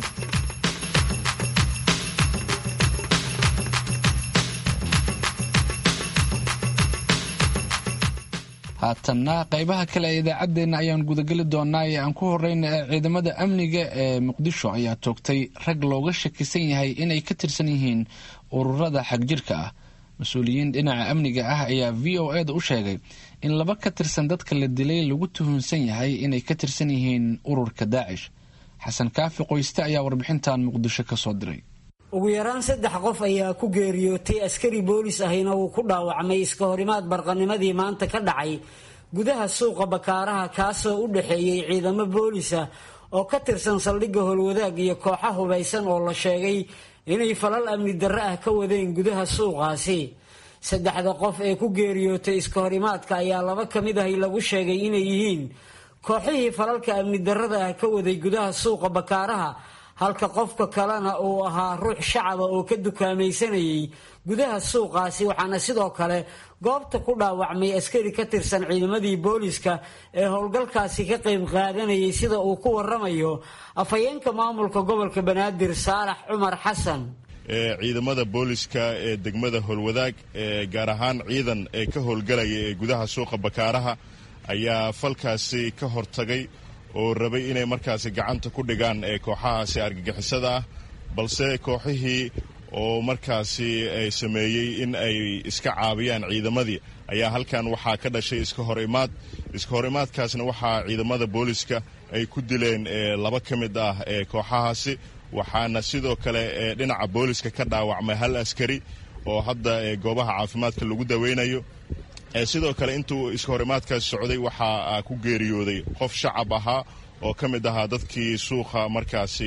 haatanna qaybaha kale ee idaacaddeenna ayaan gudageli doonaa ee aan ku horeyna ee ciidamada amniga ee muqdisho ayaa toogtay rag looga shakisan yahay inay ka tirsan yihiin ururada xagjirka ah mas-uuliyiin dhinaca amniga ah ayaa v o e da u sheegay in laba ka tirsan dadka la dilay lagu tuhunsan yahay inay ka tirsan yihiin ururka daacish xasan kaafi qoyste ayaa warbixintan muqdisho ka soo diray ugu yaraan saddex qof ayaa ku geeriyootay askari boolis ahina uu ku dhaawacmay iska horimaad barqanimadii maanta ka dhacay gudaha suuqa bakaaraha kaasoo u dhexeeyey ciidamo boolisa oo ka tirsan saldhigga howlwadaag iyo kooxa hubaysan oo la sheegay inay falal amni darre ah ka wadeen gudaha suuqaasi saddexda qof ee ku geeriyootay iska horimaadka ayaa laba ka mid ahi lagu sheegay inay yihiin kooxihii falalka amni darrada ah ka waday gudaha suuqa bakaaraha halka qofka kalena uu ahaa ruux shacaba oo ka dukaamaysanayay gudaha suuqaasi waxaana sidoo kale goobta ku dhaawacmay askari ka tirsan ciidamadii booliska ee howlgalkaasi ka qayb qaadanayay sida uu ku waramayo afhayeenka maamulka gobolka banaadir saalax cumar xasan ciidamada booliska ee degmada howlwadaag gaar ahaan ciidan ee ka howlgalaya ee gudaha suuqa bakaaraha ayaa falkaasi ka hortagay oo rabay inay markaasi gacanta ku dhigaan ee kooxahaasi argagixisada ah balse kooxihii oo markaasi ay sameeyey in ay iska caabiyaan ciidamadii ayaa halkan waxaa ka dhashay iska hor imaad iska hor imaadkaasna waxaa ciidamada booliska ay ku dileen laba ka mid ah ee kooxahaasi waxaana sidoo kale dhinaca booliska ka dhaawacmay hal askari oo hadda goobaha caafimaadka lagu daweynayo sidoo kale intuu iska horimaadkaas socday waxaa ku geeriyooday qof shacab ahaa oo ka mid ahaa dadkii suuqa markaasi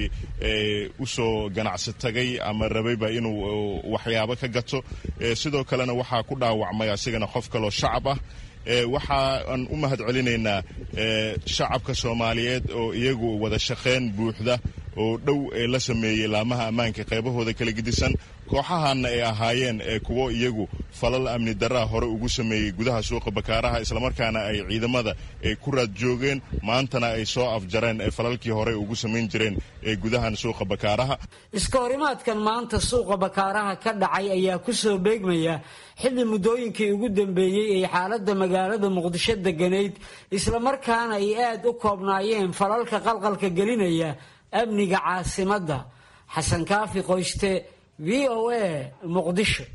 usoo ganacsi tagay ama rabayba inuu waxyaabo ka gato sidoo kalena waxaa ku dhaawacmay asigana qof kaloo shacab ah waxaan u mahad celinaynaa shacabka soomaaliyeed oo iyagu wada shaqayn buuxda oo dhow ee la sameeyey laamaha ammaanka qaybahooda kala gedisan kooxahanna ay ahaayeen kuwo iyagu falal amni darraa hore ugu sameeyey gudaha suuqa bakaaraha islamarkaana ay ciidamada ku raad joogeen maantana ay soo afjareen falalkii hore ugu samayn jireen ee gudahan suuqa bakaaraha iska horimaadkan maanta suuqa bakaaraha ka dhacay ayaa kusoo beegmaya xilli muddooyinkii ugu dambeeyey ay xaaladda magaalada muqdisho deganayd islamarkaana ay aad u koobnaayeen falalka qalqalka gelinaya amniga caasimadda xasan kaafi qoyste v o a muqdisho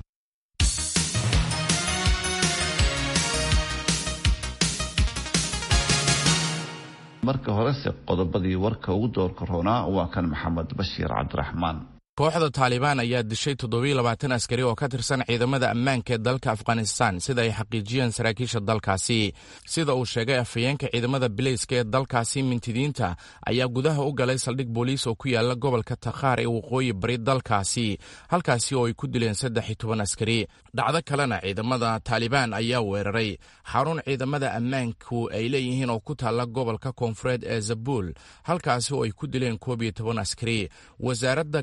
marka horese qodobadii warka ugu doorka roonaa waa kan maxamed bashiir cabdiraxmaan kooxda taalibaan ayaa dishay toddobiyo labaatan askari oo ka tirsan ciidamada ammaanka ee dalka afghanistan sida ay xaqiijiyeen saraakiisha dalkaasi sida uu sheegay afhayeenka ciidamada bileyska ee dalkaasi mintidiinta ayaa gudaha u galay saldhig booliis oo ku yaala gobolka takhaar ee waqooyi bari dalkaasi halkaasi oo ay ku dileen saddex iyo toban askari dhacdo kalena ciidamada taalibaan ayaa weeraray xarun ciidamada ammaanku ay leeyihiin oo ku taalla gobolka koonfureed ee zabuul halkaasi oo ay ku dileen koob iyo toban askari wasaaradda gaashaandhig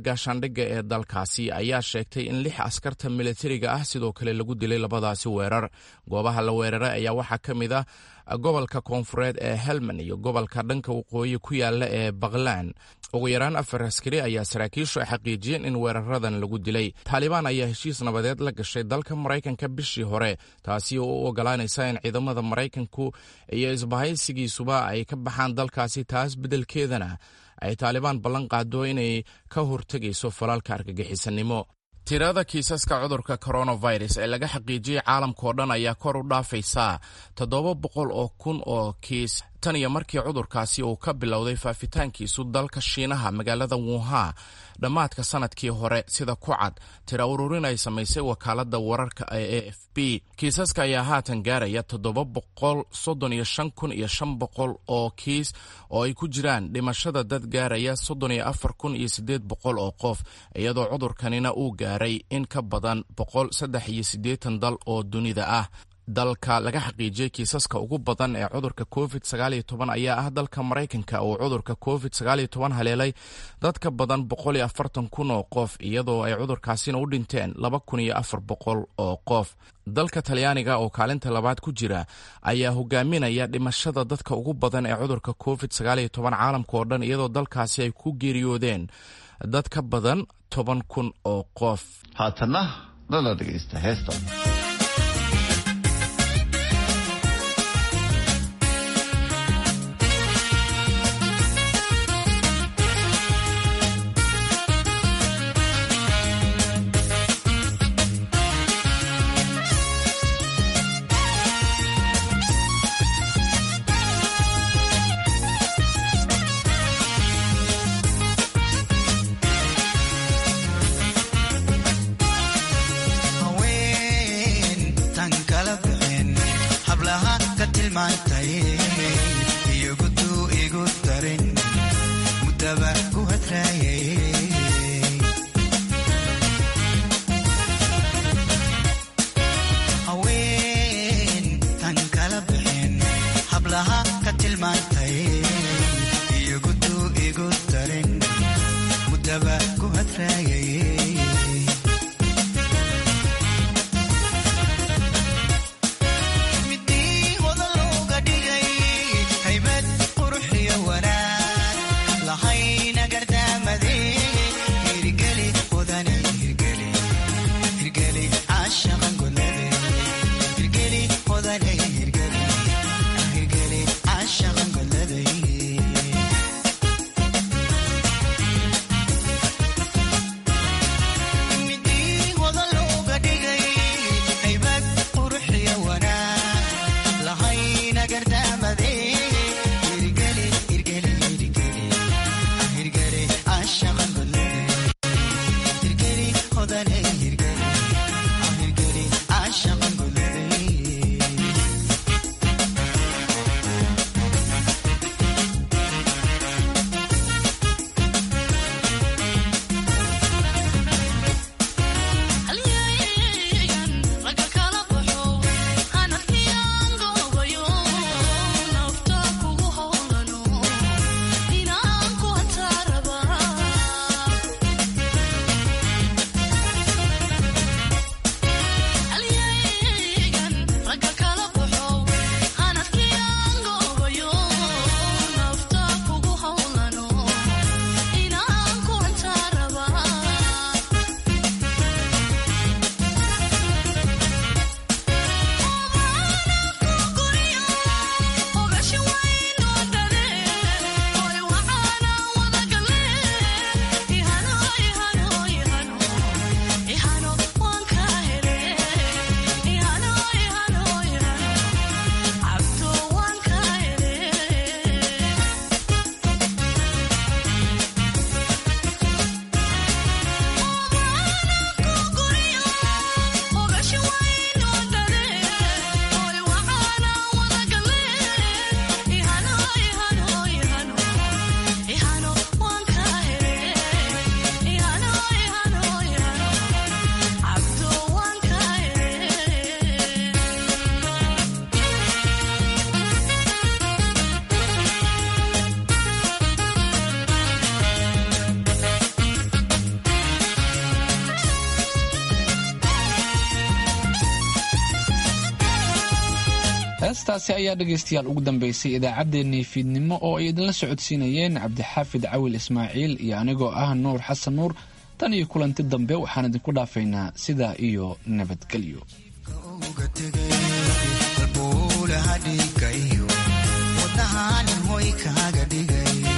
gaashaandhigga ee dalkaasi ayaa sheegtay in lix askarta militariga ah sidoo kale lagu dilay labadaasi weerar goobaha la weeraray ayaa waxaa ka mid ah gobolka koonfureed ee helman iyo gobolka dhanka waqooyi ku yaala ee baklan ugu yaraan afar askari ayaa saraakiishu ay xaqiijiyeen in weeraradan lagu dilay taalibaan ayaa heshiis nabadeed la gashay dalka maraykanka bishii hore taasi oo u ogolaanaysa in ciidamada maraykanku iyo isbahaysigiisuba ay ka baxaan dalkaasi taas beddelkeedana ay taalibaan ballan qaado inay ka hortegayso falaalka argagixisanimo tirada kiisaska cudurka coronavirus ee laga xaqiijiyey caalamkao dhan ayaa kor u dhaafaysaa toddoba boqol oo kun oo kiis tan iyo markii cudurkaasi uu ka bilowday faafitaankiisu dalka shiinaha magaalada wuha dhammaadka sanadkii hore sida ku cad tira ururin ay samaysay wakaalada wararka ee a f b kiisaska ayaa haatan gaaraya toddoba boqol soddon iyo shan kun iyo shan boqol oo kiis oo ay ku jiraan dhimashada dad gaaraya soddon iyo afar kun iyo siddeed boqol oo qof iyadoo cudurkanina uu gaaray in ka badan boqol saddex iyo siddeetan dal oo dunida ah dalka laga xaqiijiyey kiisaska ugu badan ee cudurka covid sagaaliyo toban ayaa ah dalka maraykanka uu cudurka covid sagaaliyo toban haleelay dad ka badan boqol iyo afartan kun oo qof iyadoo ay cudurkaasina u dhinteen laba kun iyo afar boqol oo qof dalka talyaaniga oo kaalinta labaad ku jira ayaa hogaaminaya dhimashada dadka ugu badan ee cudurka covid sagaaliyo toban caalamka oo dhan iyadoo dalkaasi ay ku geeriyoodeen dad ka badan toban kun oo qof haatana lala dhegeysta heesta heestaasi ayaa dhegaystayaal ugu dambeysay idaacaddeenii fiidnimo oo ay idinla socodsiinayeen cabdixaafid cawil ismaaciil iyo anigoo ah nuur xasan nuur tan iyo kulanti dambe waxaan idinku dhaafaynaa sidaa iyo nabadgelyo wadnahanin hoy kaaga dhigay